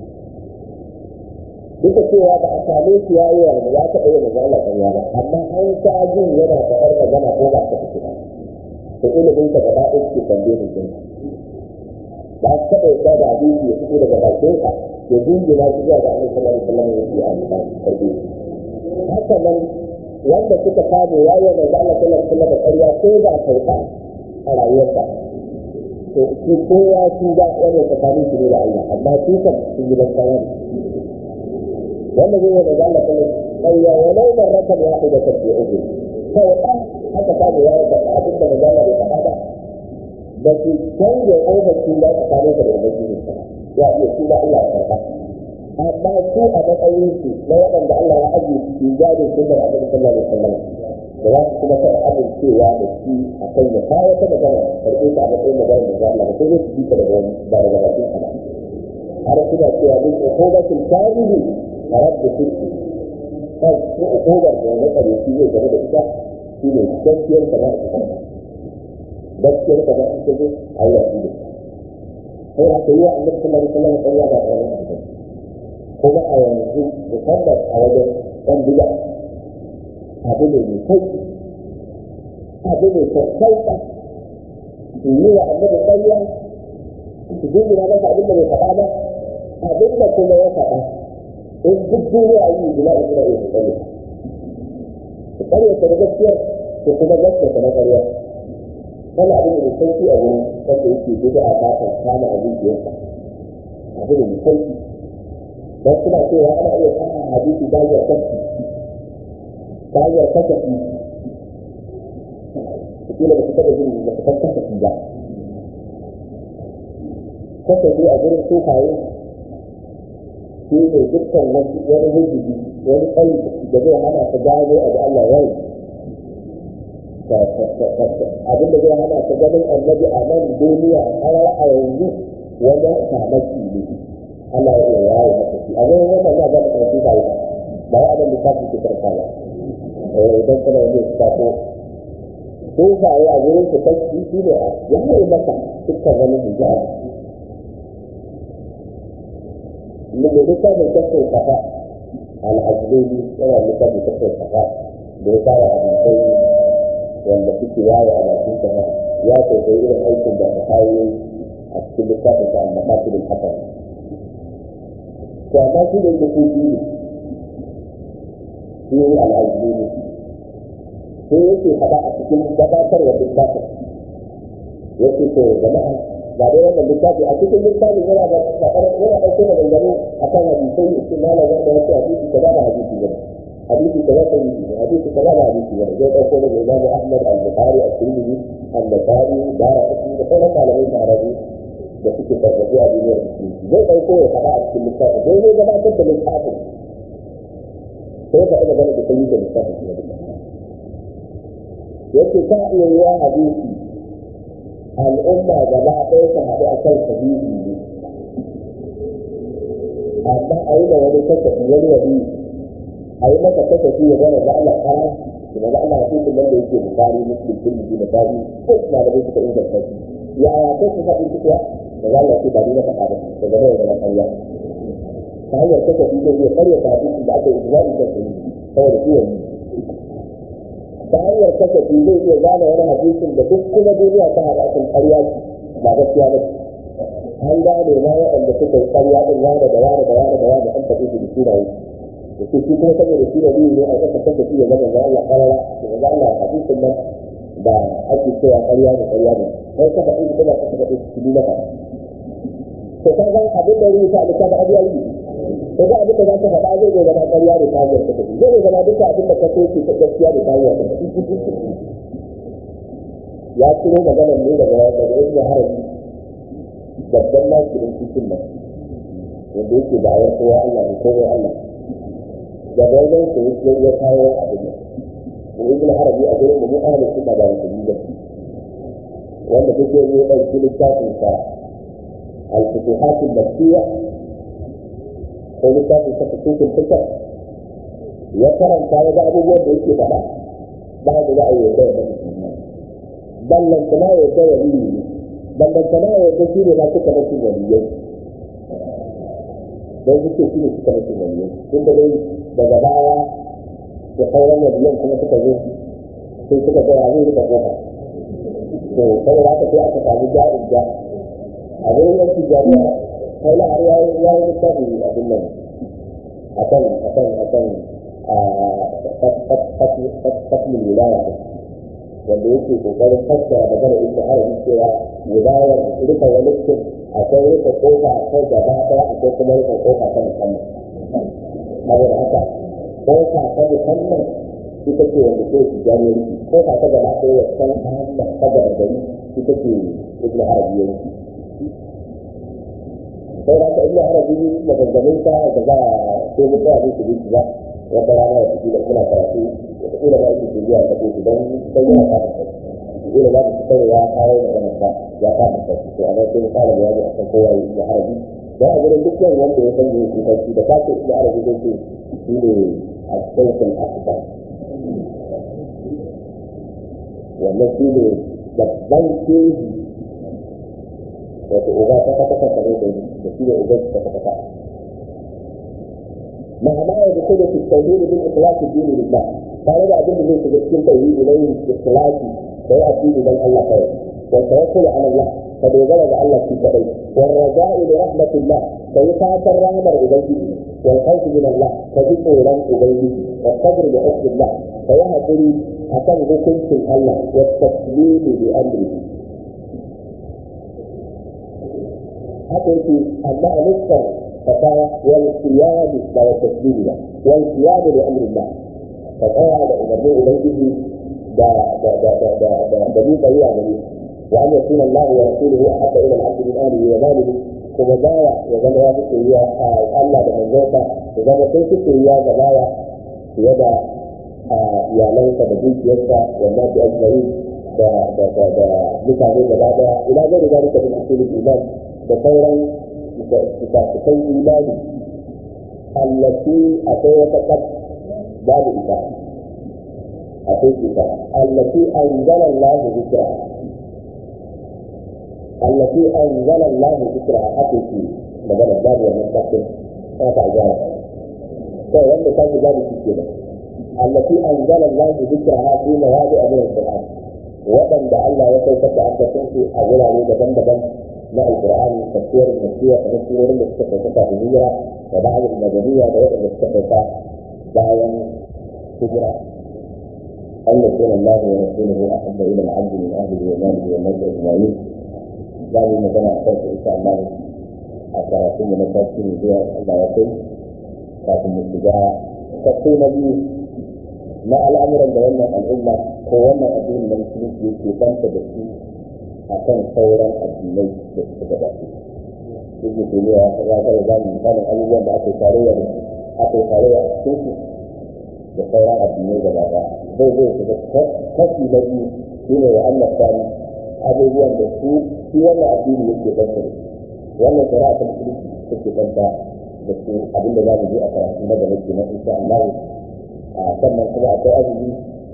duk da cewa ba a same shi ya yi wa ya taɓa yin manzo Allah ƙarya ba amma an sa jin yana faɗar magana ko ba ta fito ba to ilimin ka gaba ɗaya ke tambaye ni jin ba su taɓa yadda da hadisi ya fito daga bakin ka ya jingina shi zuwa ga Annabi sallallahu alaihi wasallam ya ce a ba karbe haka nan wanda suka samu ya yi manzo Allah sallallahu alaihi wasallam ƙarya ko da karɓa a rayuwarsa to shi ko ya shi da wannan tsakanin shi ne da Allah amma shi kan sun yi ban kawai wanda zai yi da Allah kuma ƙarya walau da rakan ya haɗu da tafiye uku kawai ɗan haka samu ya yi da abin da magana bai faɗa ba da su canza ƙofar da tsakanin da ubangiji ne ya iya shi da Allah ya karɓa amma su a matsayin su na waɗanda Allah ya ajiye su gado sunnar Annabi sallallahu alaihi wasallam da za su kuma taɓa amincewa da shi a kan ya kawo ta magana karɓe ta a matsayin magana da za Allah ba sai su ji ta daga wani ba daga bakin sa ba har suna cewa min uqubatil kadhibi rabbu sirri kan ko uqubar da ya tsare shi zai game da ita shi ne gaskiyar ka ba ta gaskiyar ka ba ta ce Allah shi ne sai haka yi wa Annabi sallallahu alaihi wasallam ƙarya ba ta wani kuma a yanzu musamman a wajen ɗan bida abu ne mai kai abu ne sassauka su yi wa annabi ƙarya su jingina masa abin da bai faɗa ba abin da kuma ya faɗa in duk duniya yi gina in suna iya su ƙarya su ƙarya ta da gaskiya su kuma gaskiya ta na ƙarya wani abin da mai sauki a wurin wanda yake bida a fatan kama a zuciyarsa abu ne mai sauki don suna cewa ana iya samun hadisi ta hanyar kashi ta hanyar kasafi kila ba su taɓa jin da su kan kasafi ba kasafi a gurin sufaye shi ne dukkan wani hujjubi wani tsayi da zai hana ka gano a da Allah ya yi abin da zai hana ka ganin annabi a nan duniya har a yanzu wajen samaki ne Allah ya iya yawo maka shi a zai wannan ya ga karfi ba ba ya abin da ka fi karfa ba eh idan kana yin sako ko ba ya a gurin ka kashi shi ne ya yi maka dukkan wani hijabi من لسان الكسر الخفاء العجلي ولا لسان الكسر الخفاء بوقاية حديثين wanda suke yawo a bakin sama ya kwaikwayi irin aikin da ta kawo a cikin littafin sa al-maqasid al-hasan to amma shi da yake kuɗi ne shi ne al-ajli ne sai yake faɗa a cikin gabatarwa littafin yake to jama'a ba dai wannan littafi a cikin littafin yana da yana ɗauke da dangane akan hadisai ne cikin malam wanda ya ce hadisi kaza da hadisi ne hadisi kaza da hadisi ne hadisi kaza da hadisi ne zai ɗauko daga Imam Ahmad al-Bukhari al-Tirmidhi al-Nasa'i Daraqutni da sauran malamai tarihi da suke karɓi a duniyar musulunci zai ɗauko ya faɗa a cikin littafin zai zai gabatar da littafin sai ya faɗi magana da kai da littafin ne yake ta iya yi wa hadisi al'umma gaba ɗaya su haɗu a kan sahihi ne amma a yi da wani kasafi wani wani a yi masa kasafi ya zama da Allah kara da da Allah hadisin nan da yake bukari muslim kulli da bari ko malamai suka inganta shi ya ya ta su faɗi su kuwa da za Allah ce ba ni na faɗa ba da gaba da na ƙarya ta hanyar kasafi zai iya ƙarya ta hadisin da aka yi ijma'i kan sahihi saboda shi yanzu ta hanyar kasafi zai iya gane wani hadisin da duk kuma duniya ta haɗa kan ƙarya ba gaskiya ba an gane ma waɗanda suka yi ƙarya ɗin wane da wane da wane da wane an taɓi su da sunaye da su shi kuma saboda shi da biyu ne a ƙasa kasafi ya zama ga Allah ƙarara da ga Allah hadisin nan da ake cewa ƙarya da ƙarya ne sai ka faɗi kuma ka faɗi su bi maka to ka ga abin da rubuta da ka ga abiya yi ko ga abin da za ka faɗa zai zama ƙarya da ta hanyar kasafi zai zama duka abin da ka so ke gaskiya da ta hanyar ya ciro maganar ne daga daga ibn harabi babban nasirin cikin nan wanda yake da ayar kowa Allah ne kowa Allah daga wajen su yake ya kawo abin nan mu ibn harabi a gurin mu ahlus sunna da musulmi da wanda take yi ɗauki littafin sa al-futuhat al-makkiyya ko littafin sa futuhul fikr ya karanta ya ga abubuwan da yake faɗa ba da za a yi da musulmi ballantana ya ga wali ne ballantana ya ga shi ne ma suka rasu waliyai don suke shi ne suka rasu waliyai tun da dai daga baya da sauran waliyan kuma suka zo sai suka ga ya zai rika kofa to saboda haka sai aka samu ja'in ja a wurin yanki jami'a kai na har yayi yayi littafi abin nan akan akan akan fasilin wilaya wanda yake kokarin fassara magana ibn arabi cewa wilayar rika walikin akwai rika kofa akwai gaba daya akwai kuma rika kofa ta musamman saboda haka kofa ta musamman ita ce wanda ke su jami'ai kofa ta gaba ɗaya wasan ta gaba gari ita ce ibn arabi yanki sai da ka ibn arabi maganganun sa da za a sai mu tsaya ne su bi ba wata rana ya fi da kuna karatu wata kila ba ake biya ta ko don sai ya ka ta kila ba su kai ya kawo magana ba ya ka ta to amma sai mu fara bayani akan kowa ya ibn arabi dan a gurin dukkan wanda ya san yake kai da kake ibn arabi zai ce shi ne al-shaykh al-akbar wannan shi ne babban keji wato uba ta kasa kasa ne da shi ne uba ta kasa kasa مع ما يدخل في التوحيد بالاخلاص الدين لله قال هذا أدل من في التوحيد إليه بالاخلاص وهو الدين من الله خير والتوكل على الله فبيجرد الله في كبير والرجاء لرحمة الله فيفات الرحمة إليه والخوف من الله فذكر لم إليه والصبر بحكم الله فيهدري أكن حكمت الله والتسليم بأمره حتى أما نذكر فتاة والقيام والتسليم والقيام بأمر الله فتاة لأمره إليه دا دا دا دا دا دا دا دليل طريقة وأن يكون الله ورسوله أحب إلى العبد من أهله وماله kuma baya ya zama ya fi soyayya a Allah da manzonsa ya zama sai fi soyayya ga baya fiye da iyalansa da dukiyarsa wanda su ajmari da da da da mutane gaba daya ila ga da zalika min usulul iman da sauran fitafikan imani allati akwai wata kaf babu ita akwai ita allati anzala Allah zikra التي أنزل الله ذكرها حقيقي مجال الباب والمستقبل ما تعجبها فهو أنت كان ذلك كده التي أنزل الله ذكرها في مواضع من القرآن وبن دع الله يكيف أن تكون أولا عليه بدن بدن مع القرآن تفسير المسيح تفسير المستقبل الهجرة وبعض المدنية وغير المستقبل دعوة هجرة أن يكون الله ورسوله أحب إلى العبد من أهله وماله والناس أجمعين za mu magana a kansu insha Allah a karatun na tashi ne zuwa Allah ya kai kafin mu shiga kaso na biyu na al'amuran da wannan al'umma ko wannan addini na musulunci yake banta da su a kan sauran addinai da suka gabata. Ibn Taymiya ya ga da mu misalin abubuwan da aka tarayya da aka tarayya a cikin su da sauran addinai gaba ɗaya. Zai zai shiga kashi na biyu shine wa Allah sani abubuwan da su shi wannan addini yake ɗanta da wannan shari'a ta musulunci take ɗanta da su abin da za mu je a karatu na gaba ke na insha Allah a sannan kuma akwai azumi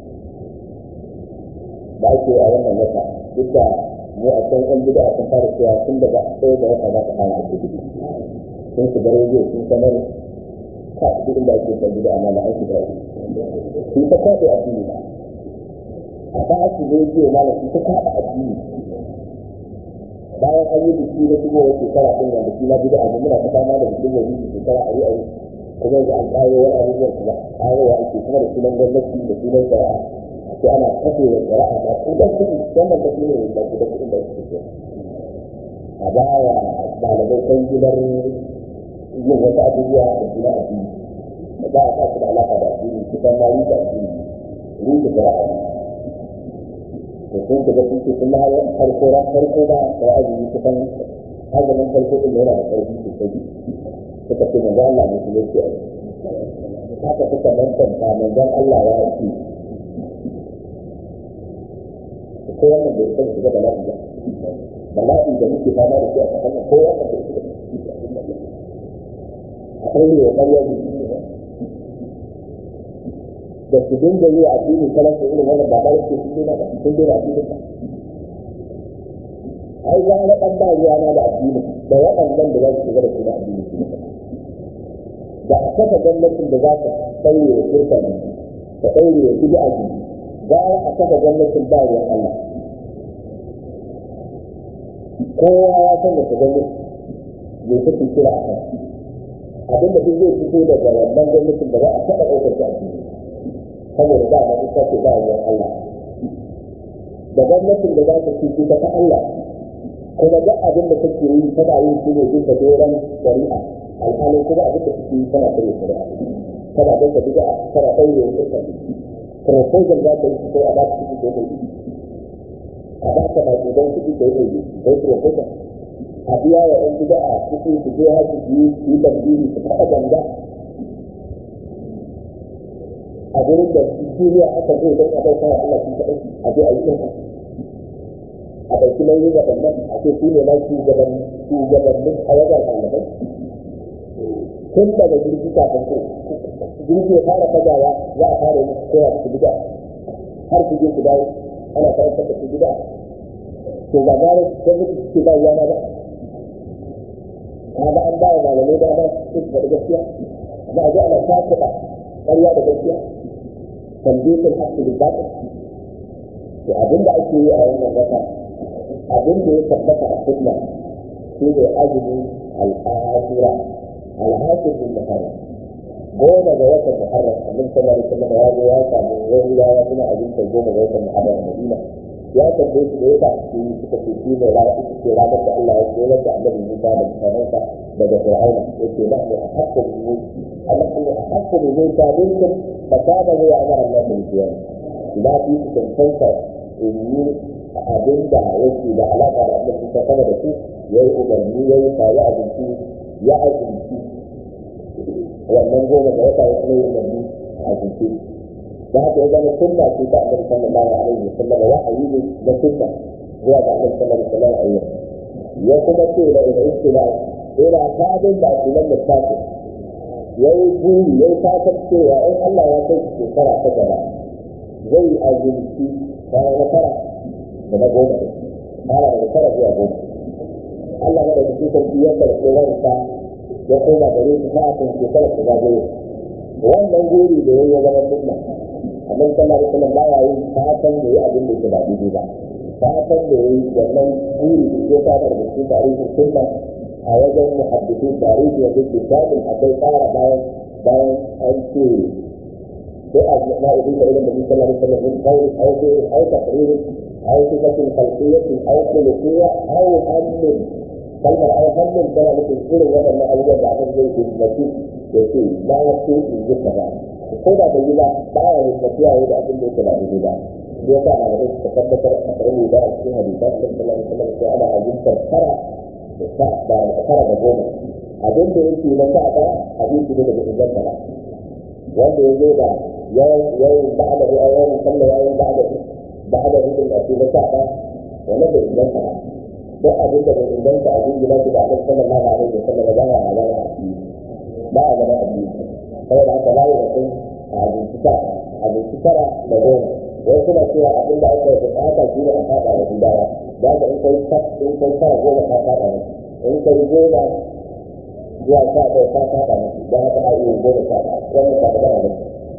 da ake a wannan wata duk da mu a can ɗan bida sun fara cewa tun daga ɗaya da wata za ka fara ake gudu sun shiga rediyo sun sanar ka duk inda ake ɗan bida amma da an shiga su ta kwaɗe addini ba a ba su rediyo ma da su ta kwaɗe addini bayan an yi biki na shigo wasu shekara ɗin wanda shi na bida abu muna ta fama da bikin wani shekara a yi a yi kuma yanzu an ƙaro wani abubuwan kuma ƙarowa ake kuma da sunan gwamnati da sunan shari'a sai ana kashe da shari'a da kudan kuɗi wannan ta shine da kudan kuɗin da suke so a baya ɗalibai kan gidan yin wasu abubuwa da suna addini da za a sa su da alaƙa da addini kusan ma rufe addini rufe shari'a ne da sun shiga sun ce sun ma farko ran farko ba da azumi kusan azumin farko ɗin yana da ƙarfi sosai suka ce manzo Allah ne kuma yake haka suka mantanta manzon Allah ya ce ko wannan bai san shiga bala'i ba bala'i da muke fama da shi a kasar ko wannan bai shiga akwai ne wa ƙarya ne da su dinga yi a addinin kalan su irin wannan ba ba yake sun dena ba sun dena addinin ba ai za na ɗan ba ruwa na da addini da waɗannan da za su shiga da su da addini su da a kafa gwamnatin da za ta ɗaure wa kirkan ta ɗaure wa bid'a ji gara a kafa gwamnatin ba ruwan Allah kowa ya san da ta gwamnati bai take kira a kan abinda duk zai fito daga wannan gwamnatin da za a taɓa ɗaukar ta addini saboda ba a ita ce ba ruwan Allah da gwamnatin da za ta ci ta ta Allah kuma duk abin da take yi tana yin shi ne bisa doron shari'a alhalin kuma abin da take yi tana kare shari'a tana danka bid'a tana ɗaure wa ita proposal za ta yi ko a ba ta kuɗi ko mai a ba ta ba don kuɗi ko mai ko proposal a biya wa ɗan bid'a kuɗi su je haji su yi su yi tambiri su faɗa ganga a gurin da duniya aka zo don a bauta wa Allah sun kaɗai a je a yi ɗin a ɗauki nauyin waɗannan a ce su ne na shugabannin a wajen ɗalibai tun daga jirgi kafin ko jirgi ya fara fagawa za a fara yi koya su gida har su je su dawo ana karantar da su gida to ba gare gwamnati suke ba yana ba kaga an ba wa malamai dama su su faɗi gaskiya amma a ji ana takuɗa ƙarya da gaskiya tambitin haƙƙi da baƙi to abinda ake yi a wannan wata abin da ya tabbata a sunna shi ne azumi al'asura al'asir bin muharram goma ga watan muharram abin sallar da kuma ya zo ya samu wani ya ya kuma abin da goma ga watan muharram a madina ya tambaye su da ya tafi suka ce shi ne rana ita ce ranar da Allah ya koyar da annabi Musa da mutanensa daga Fir'auna yake na ne a hakkin mu Allah ne a hakkin mu Musa dinkin fasada ne ya amara Allah da biyar ina fi su cancanta in yi abin da yake da alaƙa da Allah ta sama da su ya yi umarni ya yi sa ya abinci ya abinci wannan goma da wata ya kuma yi umarni a abinci da haka ya zama sunna ce ta annabi sallallahu alaihi wasallam wa'ayi ne na sunna zuwa ga annabi sallallahu alaihi wasallam a yau ya kuma ce da ina istila ina fadin da akilan littafin ya yi buri ya yi fatar cewa in Allah ya kai shekara ta gaba zai azumci bayan na tara da na goma ne fara daga tara zuwa goma Allah ya da cikin sarki ya karɓi ransa ya koma gare shi kafin shekara ta zagaye wannan gori da ya zama sunna amma sallallahu alaihi wasallam baya yin fatan da ya abin da ke ba daidai ba fatan da ya yi wannan gori da ya fara da cikin tarihin sunna a wajen muhaddisu tarihi da yake samun akwai tsara bayan bayan an ce sai a ma idan da ilimin sallallahu alaihi wasallam in kawai au sai au taqririn au sifatin khalqiyyatin au khuluqiyya au hamlin kalmar au hamlin tana nufin irin waɗannan abubuwan da aka zai yi mutum da ke ba ya ce in yi kaza ko da bai yi ba ba ya yi tafiya yi da abin da yake ba daidai ba ya sa a da suka tabbatar a karni da a cikin hadisa sallallahu alaihi wasallam sai ana ajintar tara da tara da goma abin da yake na sa ta abinci ne daga inganta ba wanda ya zo da yawan ba'ada da yawan sallah yawan ba'ada ba'ada hukun da ke na sa ta wannan da inganta ba duk abin da bai inganta a jin gina shi da abin sallallahu alaihi wa sallam ba ya halala a ciki ba a gaba a ciki saboda haka ba ya mutum a abinci tara abinci tara da goma wai suna cewa abin da aka yi bukata shi ne a fada da gudawa da haka in kai in kai tara goma ka fada ne in kai goma zuwa sha ɗaya ta faɗa musu don haka a iya goma sha ɗaya wannan ba magana ba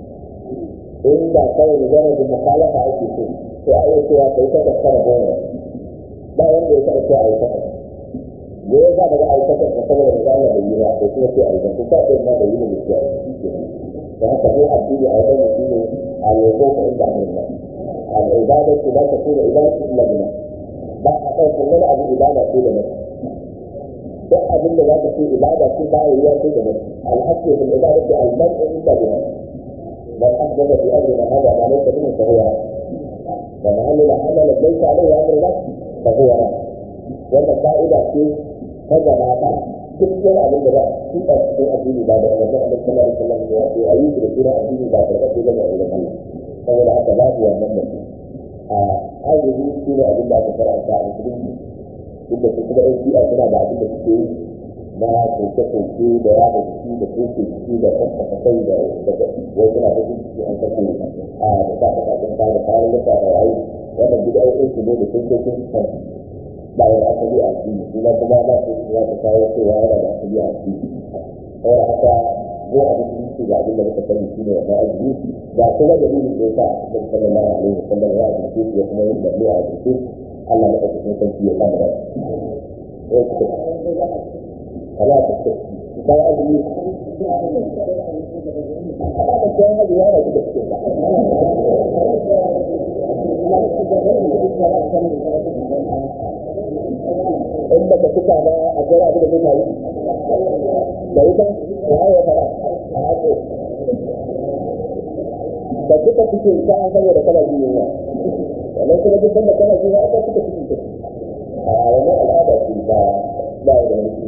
inda kawai magana da mukhalafa ake so to a iya cewa kai ta tattara goma ba wanda ya taɓa cewa a yi takwas me ya sa daga a yi takwas da saboda magana da yi ba ko kuma ce a yi takwas ko ɗaya ma da yi da gaskiya da haka ne addini a wajen mutum ne a yanzu ka inda amurka al'ibadatu la takunu ibadatu illa billah ba a ɗaukar wani abu ibada ce da mutum duk abin da za ka ce ibada ce ba ya yi da mutum alhaqqu bil ibadati al mar'u illa billah man ahdatha fi amrina hadha ma laysa minhu fa huwa wa man amila amalan laysa alayhi amruna fa huwa rad wannan ka'ida ce ta gaba ta duk wani abin da za a tuka cikin addini ba da wannan Allah sallallahu alaihi wasallam ya ce ayi da sura addini ba da kake da Allah saboda haka babu wannan mutum a ayyuka shi ne abin da aka karanta a musulunci inda su kuma ɗan shi'a suna da abin da suke yi na koke-koke da yada jiki da koke jiki da kaskasa kai da wai suna da jiki an kashe a da sa kasashen ta da kayan da da rayu wannan duk aikin su ne da kokokin kan ba ya asali a addini kuma kuma ba su ya ta kawo cewa yana da asali a addini saboda haka mu a musulunci ga abin da muka sani shine wannan azumi ga kuma dalilin da yasa a cikin sallallahu alaihi wasallam ya azumce shi ya kuma yin dalili a azumce Allah ya ɗauki sun sarki ya kama da kala ta ce kai azumi ana da kai azumi yana da cikin ka in ba ka fita ba a jira abin da zai faru da ita da ya fara a hako da duka cikin ta an saboda kana jin yunwa wannan kuma duk sanda kana jin yunwa aka suka cikin ta a wannan al'ada ce ba ba da wani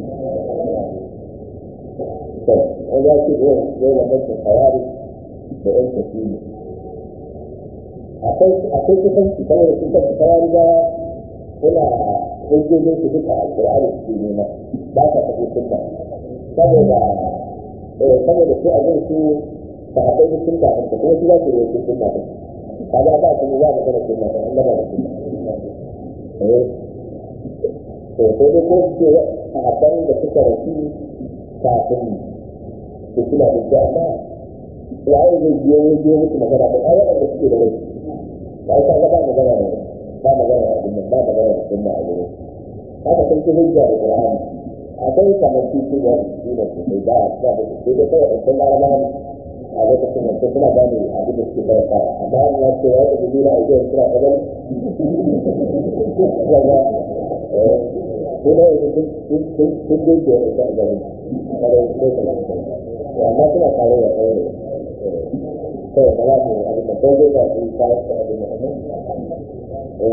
to an ya ce zai zai da mutum hayari da yan tafiye akwai akwai kusanci saboda sun tafi hayari ba suna hujjojin su duka alƙur'ani su nema ba ka tafi sunna saboda saboda su abin su ba a kai sun ta ta kuma su za su yi sun ta ta ba ba su za mu gana sun ta an gaba da sunna eh to sai dai ko su ce a haɗin da suka rasu kafin su suna da su amma waye zai biyo ya biyo musu magana ba ai waɗanda suke da rai ba ita ga ba magana ne ba magana a sunna ba magana da sunna a gurin haka sun ci hujja da qur'ani akwai kamar titi da su da su sai da ba da su da kawai in sun lara mani a lokacin da suna gane abin da suke karanta amma an ya ce ya tafi dina a jiya suna kadan daga su da yanzu sun dinke da ita a gari kada su kai kamar su amma suna tare da kawai kawai ba za su abin da kawai da su kawo su abin da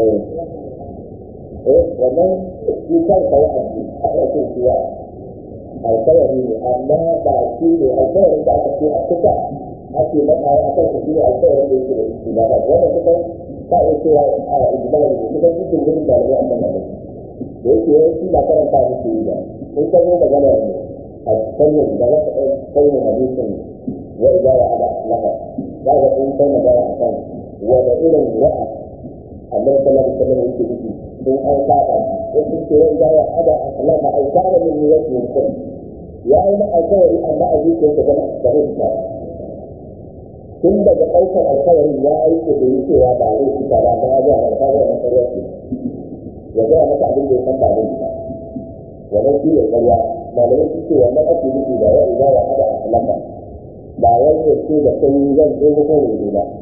eh wannan shi kan kai abu aka ce shi ya alkawari ne amma ba shi ne alkawarin da aka ce a kusa ake maka a kan shi ne alkawarin da yake da shi ba wanda kusan ka iya cewa a ijimala ne kusan shi ke gudun dalibai a kan abin da yake yawanci ba karanta musu yi ba in ka zo magana ne a sanyin da za ka ɗan sanyin hadisin wa idza wa ala laka za ka ɗan kai magana a kan wanda irin wa'a annabi sallallahu alaihi wasallam yake nufi sun an saba wasu ce wani ya hada a kalama ai kana min niyyati mutum ya yi na alkawari amma a zuciyarsa gana da rinsa tun daga ɗaukar alkawarin ya yi ko da yi cewa ba zai fita ba ba ya ga na kawo na ƙarya ce ya ga maka abin da ya san ba zai fita wannan shi ne ƙarya malamai su ce wannan ake nufi da ya riga ya hada a kalama ba wani ya ce da kai zan zo ko ne ba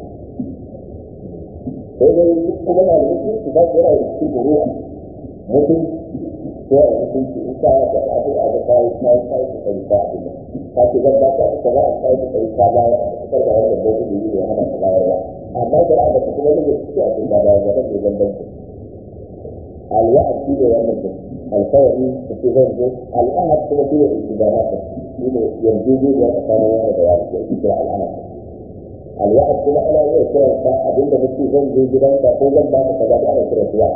sai dai kuma na da mutum su ba su yana da cikin buruwa mutum ko a mutum su in ka da abu a da kai kai kai su kai ka abin da ka ce zan ba ka ka ba kai su kai ka ba ka da wannan da gudu ne hana ka bayarwa amma da aka ta kuma ne su a cikin da ba da ke zan ban alwa'd shi ne wannan din alkawari da ke zan zo al'ahad kuma shi ne istidanat shi ne yanzu ne da tsakanin wanda da ya ce al'ahad alwa'ad kuma ana iya kiran ka abinda muke zan je gidanka ko zan ba ka kaza da ana kira suwa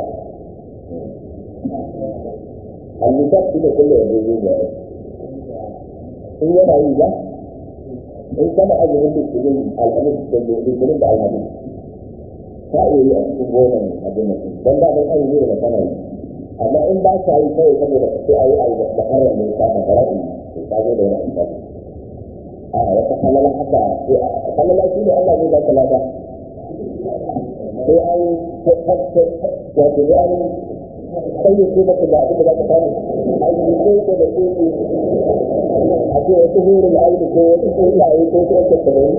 annisab shi ne kullum yanzu zai ya in yana yi ba in kana azumin litinin alhamis da litinin da alhamis ka iya yi a cikin gonan abin da don da ban azumi da kana yi amma in ba ka yi kawai saboda ka ce a yi a yi da karar ne ka da fara'i ka zo da wani amfani a wata halala haka halala shi ne Allah zai baka lada sai an wato sai an sai ya kuma da abin da zaka samu an yi ko ko da ko a ce wasu hurin aiki ko wasu tsuntsaye ko ko wasu tsibirai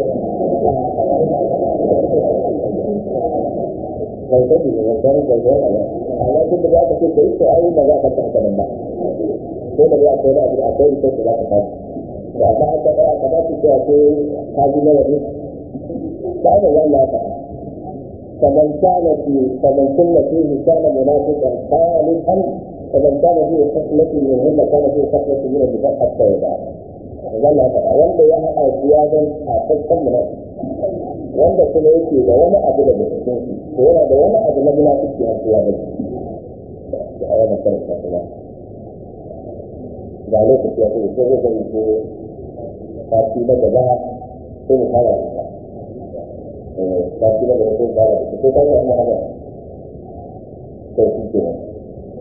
bai sani ne wanda ne bai zai ala amma duk da zaka ce kai to ai ba za ka ta haka nan ba ko da ya kai da abin akwai ita da za ka samu da ba ka da ka ba ki cewa ko ka ji nawa ne ba da wannan ka فمن كان في فمن كن فيه كان منافقا خالصا فمن كان فيه خصلة منهن كان فيه خصلة من النفاق حتى يدعى wannan faɗa wanda ya haɗa shi ya zan kafin munafiki wanda kuma yake da wani abu da bai cikin shi ko yana da wani abu na munafiki har ya bai da a yana karanta kuma ga lokaci ya kuma sai zai ko sati na gaba sai mu fara da sati na gaba sai mu fara da ko kai ka ina haka sai shi ke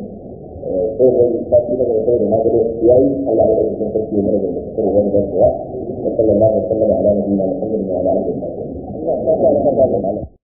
sai wani sati na gaba da magana yayi Allah ya ɗauki sarki mana da sai wani da kuwa sallallahu alaihi wa sallam ala nabiyina Muhammadin wa ala alihi wa sahbihi